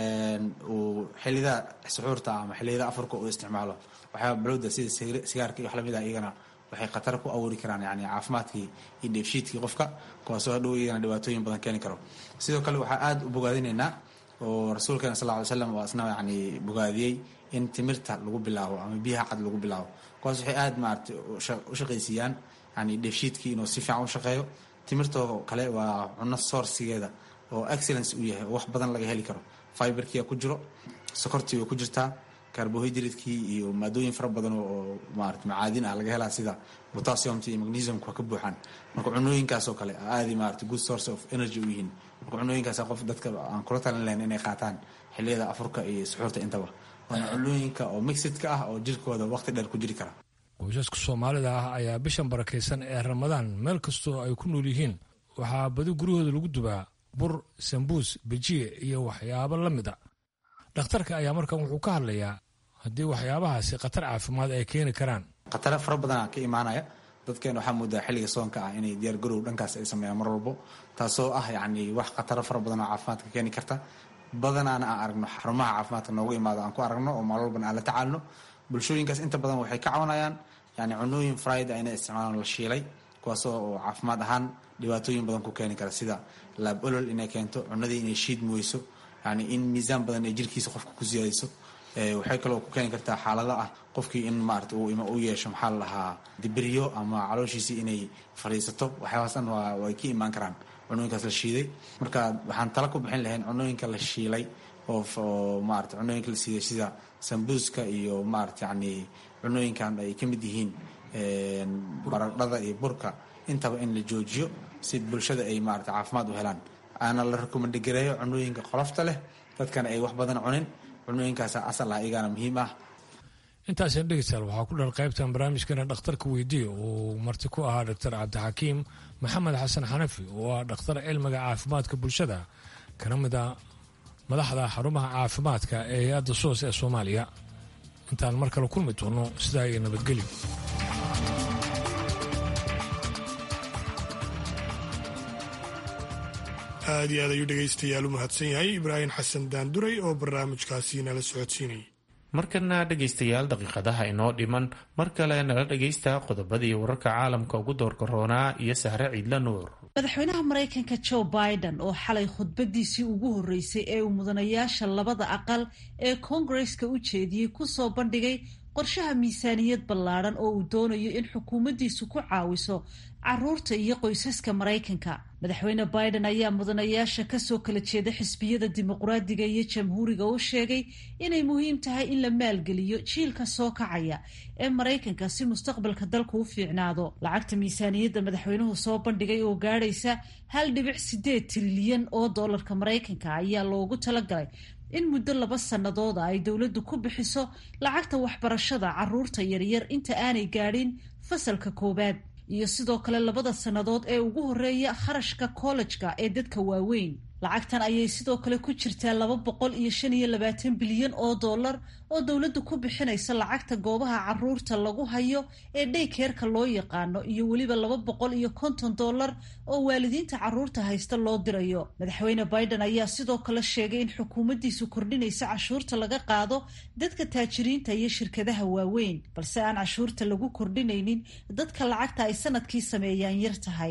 uu xilliyada suxuurta ama xilliyada afarka uu isticmaalo waxyaaba balowda sida sigaarka iyo wax lamid ah iyagana waxay khatar ku abuuri karaan yani caafimaadkii iyo dheefshiidkii qofka kuwaasoo hadhow iyagana dhibaatooyin badan keeni karo sidoo kale waxaa aada u bogaadinaynaa oo rasuulkeena sal ly slam oo asna yani bogaadiyey in timirta lagu bilaabo ama biyaha cad lagu bilaabo kuwaas waxay aada maarata u shaqaysiiyaan yani dheefshiidkii inuu si fiican u shaqeeyo timirtoo kale waa cunno soorsigeeda oo excellence u yahay oo wax badan laga heli karo fiberkia ku jiro sokortii way ku jirtaa carbohydradekii iyo maadooyin fara badan oo maarata macaadin ah laga helaa sida potassiumta iyo magnesiumka ka buuxaan marka cunooyinkaasoo kale aadi maarata good source of energy u yihiin marka cunooyinkaas qof dadka aan kula talin lahayn inay qaataan xilliyada afurka iyo suxuurta intaba waana cunooyinka oo mixidka ah oo jirkooda waqti dheer ku jiri kara qoysaska soomaalida ah ayaa bishan barakaysan ee ramadaan meel kastoo ay ku nool yihiin waxaa badi guryahooda lagu dubaa bur sambuus bejiye iyo waxyaabo la mid a dhakhtarka ayaa markan wuxuu ka hadlayaa haddii waxyaabahaasi khatar caafimaad ay keeni karaan khatare fara badanaa ka imaanaya dadkeena waxaa moodaa xilliga soonka ah inay diyaar garow dhankaas ay sameeyaan mar walbo taasoo ah yacni wax khataro fara badan oo caafimaadka keeni karta badanaana aan aragno xarumaha caafimaadka noogu imaado aan ku aragno oo maal walbana aan la tacaalno bulshooyinkaas inta badan waxay ka cawanayaan yani cunooyin fried inay isticmaalaan la shiilay kuwaasoo oo caafimaad ahaan dhibaatooyin badan ku keeni kara sida laab olol inay keento cunadii inay shiidmi weyso yani in miisaan badan ay jirkiisa qofka ku siyaadiso waxay kaloo ku keeni kartaa xaalada ah qofkii in maarata u yeesho maxaa la dhahaa dibiryo ama calooshiisii inay fadhiisato waxyaabaas dhan way ka imaan karaan cunooyinkaas la shiiday marka waxaan tala ku bixin lahayn cunooyinka la shiilay oo maarata cunooyinka la siiday sida sambuuska iyo maarata yani cunooyinkan ay ka mid yihiin baradhada iyo burka intaba in la joojiyo si bulshada ay maarata caafimaad u helaan aana la rekomandgareeyo cunooyinka qolofta leh dadkana ay wax badan cunin cunooyinkaasa asal ah iyagana muhiim ah intaaseen dhegeystayaal waxaa ku dhan qaybtan barnaamijkana dhakhtarka weydiiya uu marti ku ahaa doctor cabdixakiim maxamed xasan xanafi oo ah dhakhtar cilmiga caafimaadka bulshada kana mid a madaxda xarumaha caafimaadka ee hay-adda soos ee soomaaliya intaan mar kale kulmi doono sidaa iyo nabadgelyo aad iyo aad ayuu dhegaystayaal u mahadsan yahay ibraahim xasan daanduray oo barnaamijkaasi nala socodsiinayay markana dhegaystayaal daqiiqadaha inoo dhiman mar kale nala dhegaysta qodobadii wararka caalamka ugu doorkaroonaa iyo sahre ciidla nuur madaxweynaha maraykanka joe biden oo xalay khudbadiisii ugu horreysay ee uu mudanayaasha labada aqal ee koongareska u jeediyey kusoo bandhigay qorshaha miisaaniyad ballaadhan oo uu doonayo in xukuumaddiisu ku caawiso caruurta iyo qoysaska maraykanka madaxweyne biden ayaa mudanayaasha kasoo kala jeeda xisbiyada dimuqraadiga iyo jamhuuriga u sheegay inay muhiim tahay in la maalgeliyo jiilka soo kacaya ee maraykanka si mustaqbalka dalku u fiicnaado lacagta miisaaniyadda madaxweynuhu soo bandhigay oo gaadhaysa hal dhibic sideed trilyan oo doolarka maraykanka ayaa loogu talagalay in muddo laba sannadooda ay dowladdu ku bixiso lacagta waxbarashada caruurta yaryar inta aanay gaadhin fasalka koowaad iyo sidoo kale labada sannadood ee ugu horreeya kharashka kollejka ee dadka waaweyn lacagtan ayay sidoo kale ku jirtaa laba boqol iyo shan iyo labaatan bilyan oo dollar oo dowladdu ku bixinaysa lacagta goobaha caruurta lagu hayo ee dhaykeerka loo yaqaano iyo weliba laba boqol iyo konton dollar oo waalidiinta caruurta haysta loo dirayo madaxweyne biden ayaa sidoo kale sheegay in xukuumaddiisu kordhinaysa cashuurta laga qaado dadka taajiriinta iyo shirkadaha waaweyn balse aan cashuurta lagu kordhinaynin dadka lacagta ay sanadkii sameeyaan yar tahay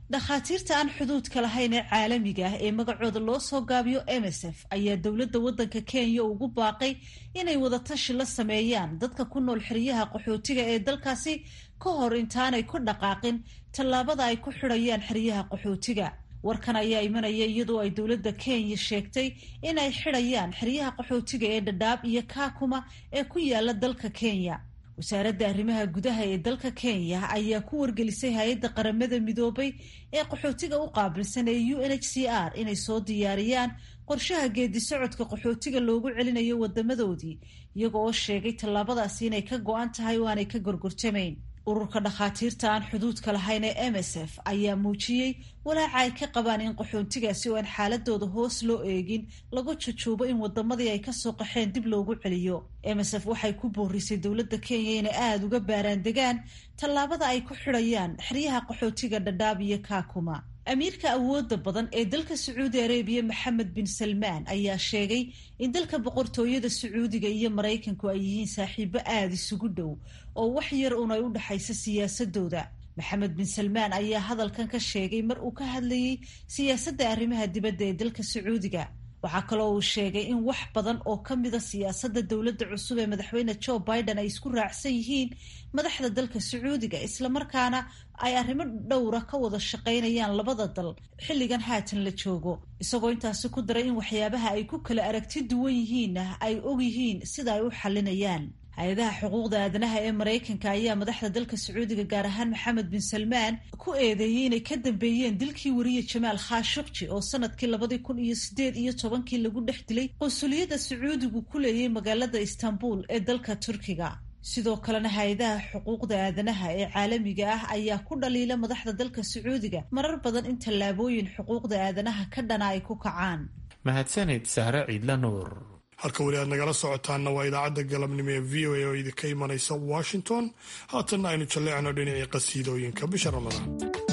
dhakhaatiirta aan xuduudka lahayn ee caalamiga ah ee magacooda loo soo gaabiyo m s f ayaa dowladda waddanka kenya ugu baaqay inay wadatashi la sameeyaan dadka ku nool xeryaha qaxootiga ee dalkaasi ka hor intaanay ku dhaqaaqin tallaabada ay ku xidhayaan xeryaha qaxootiga warkan ayaa imanaya iyadoo ay dowladda kenya sheegtay inay xidhayaan xeryaha qaxootiga ee dhadhaab iyo kaakuma ee ku yaala dalka kenya wasaaradda arrimaha gudaha ee dalka kenya ayaa ku wargelisay hay-adda qaramada midoobay ee qaxootiga u qaabilsan ee u n h c r inay soo diyaariyaan qorshaha geedi socodka qaxootiga loogu celinayo wadamadoodii iyaga oo sheegay tallaabadaasi inay ka go-an tahay oo aanay ka gorgortamayn ururka dhakhaatiirta aan xuduudka lahayn ee m s f ayaa muujiyey walaaca ay ka qabaan in qaxoontigaasi oo aan xaaladooda hoos loo eegin lagu jujuubo in wadamadii ay kasoo qaxeen dib loogu celiyo m s f waxay ku boorisay dowladda kenya inay aada uga baaraan degaan tallaabada ay ku xidhayaan xeryaha qaxootiga dhadhaab iyo kaakuma amiirka awooda badan ee dalka sacuudi arabiya maxamed bin salmaan ayaa sheegay in dalka boqortooyada sacuudiga iyo maraykanku ay yihiin saaxiibo aada isugu dhow oo wax yar un ay u dhexayso siyaasadooda maxamed bin salmaan ayaa hadalkan ka sheegay mar uu ka hadlayey siyaasadda arrimaha dibadda ee dalka sacuudiga waxaa kaloo uu sheegay in wax badan oo ka mida siyaasadda dowladda cusub ee madaxweyne joe biden ay isku raacsan yihiin madaxda dalka sacuudiga islamarkaana ay arrimo dhowra ka wada shaqaynayaan labada dal xilligan haatan la joogo isagoo intaasi ku daray in waxyaabaha ay ku kala aragti duwan yihiinna ay og yihiin sida ay u xalinayaan hay-adaha xuquuqda aadanaha ee maraykanka ayaa madaxda dalka sacuudiga gaar ahaan maxamed bin salmaan ku eedeeyey inay ka dambeeyeen dilkii wariye jamaal khashukji oo sanadkii labadii kun iyo sideed iyo tobankii lagu dhex dilay qunsuliyadda sacuudigu ku leeyay magaalada istanbul ee dalka turkiga sidoo kalena hay-adaha xuquuqda aadanaha ee caalamiga ah ayaa ku dhaliila madaxda dalka sacuudiga marar badan in tallaabooyin xuquuqda aadanaha ka dhana ay ku kacaan mahadsanid sahre ciidla nuur halka weli aad nagala socotaanna waa idaacadda galabnimo ee v o a oo idinka imanaysa washington haatanna aynu jalleecno dhinacii qasiidooyinka bisha ramadaan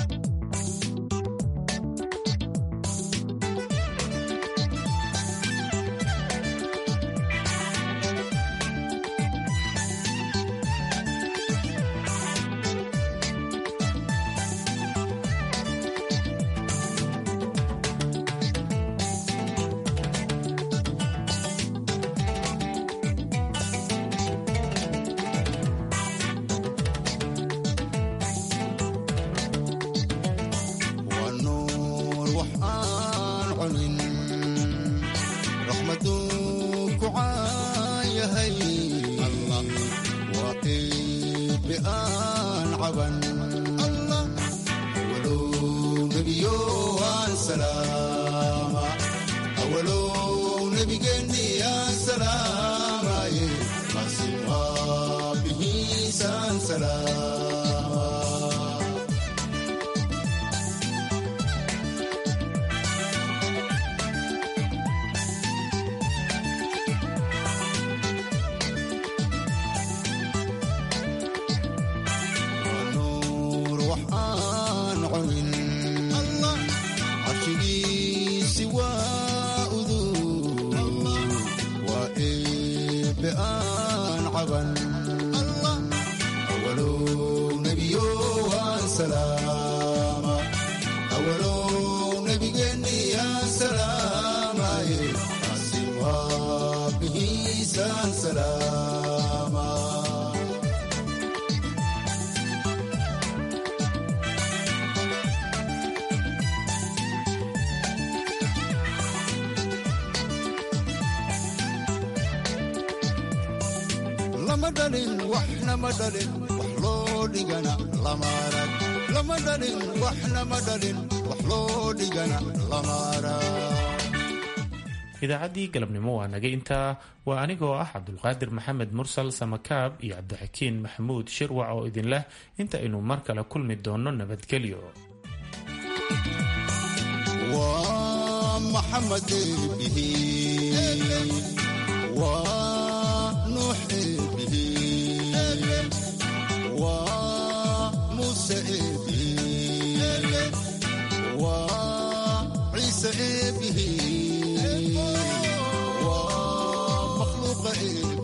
lama dhalin waxna ma dhalin wax loo dhigana lama arag lama dhalin waxna ma dhalin wax loo dhigana lama arag idaacaddii galabnimo waa naga intaa waa anigoo ah cabdulqaadir maxamed mursal samakaab iyo cabdixakiin maxamuud shirwac oo idin leh inta aynu mar kale kulmi doonno nabadgelyo waa maxamed bihi waa nuux bihi waa muuse bihi waa ciise bihi waa makhluuqa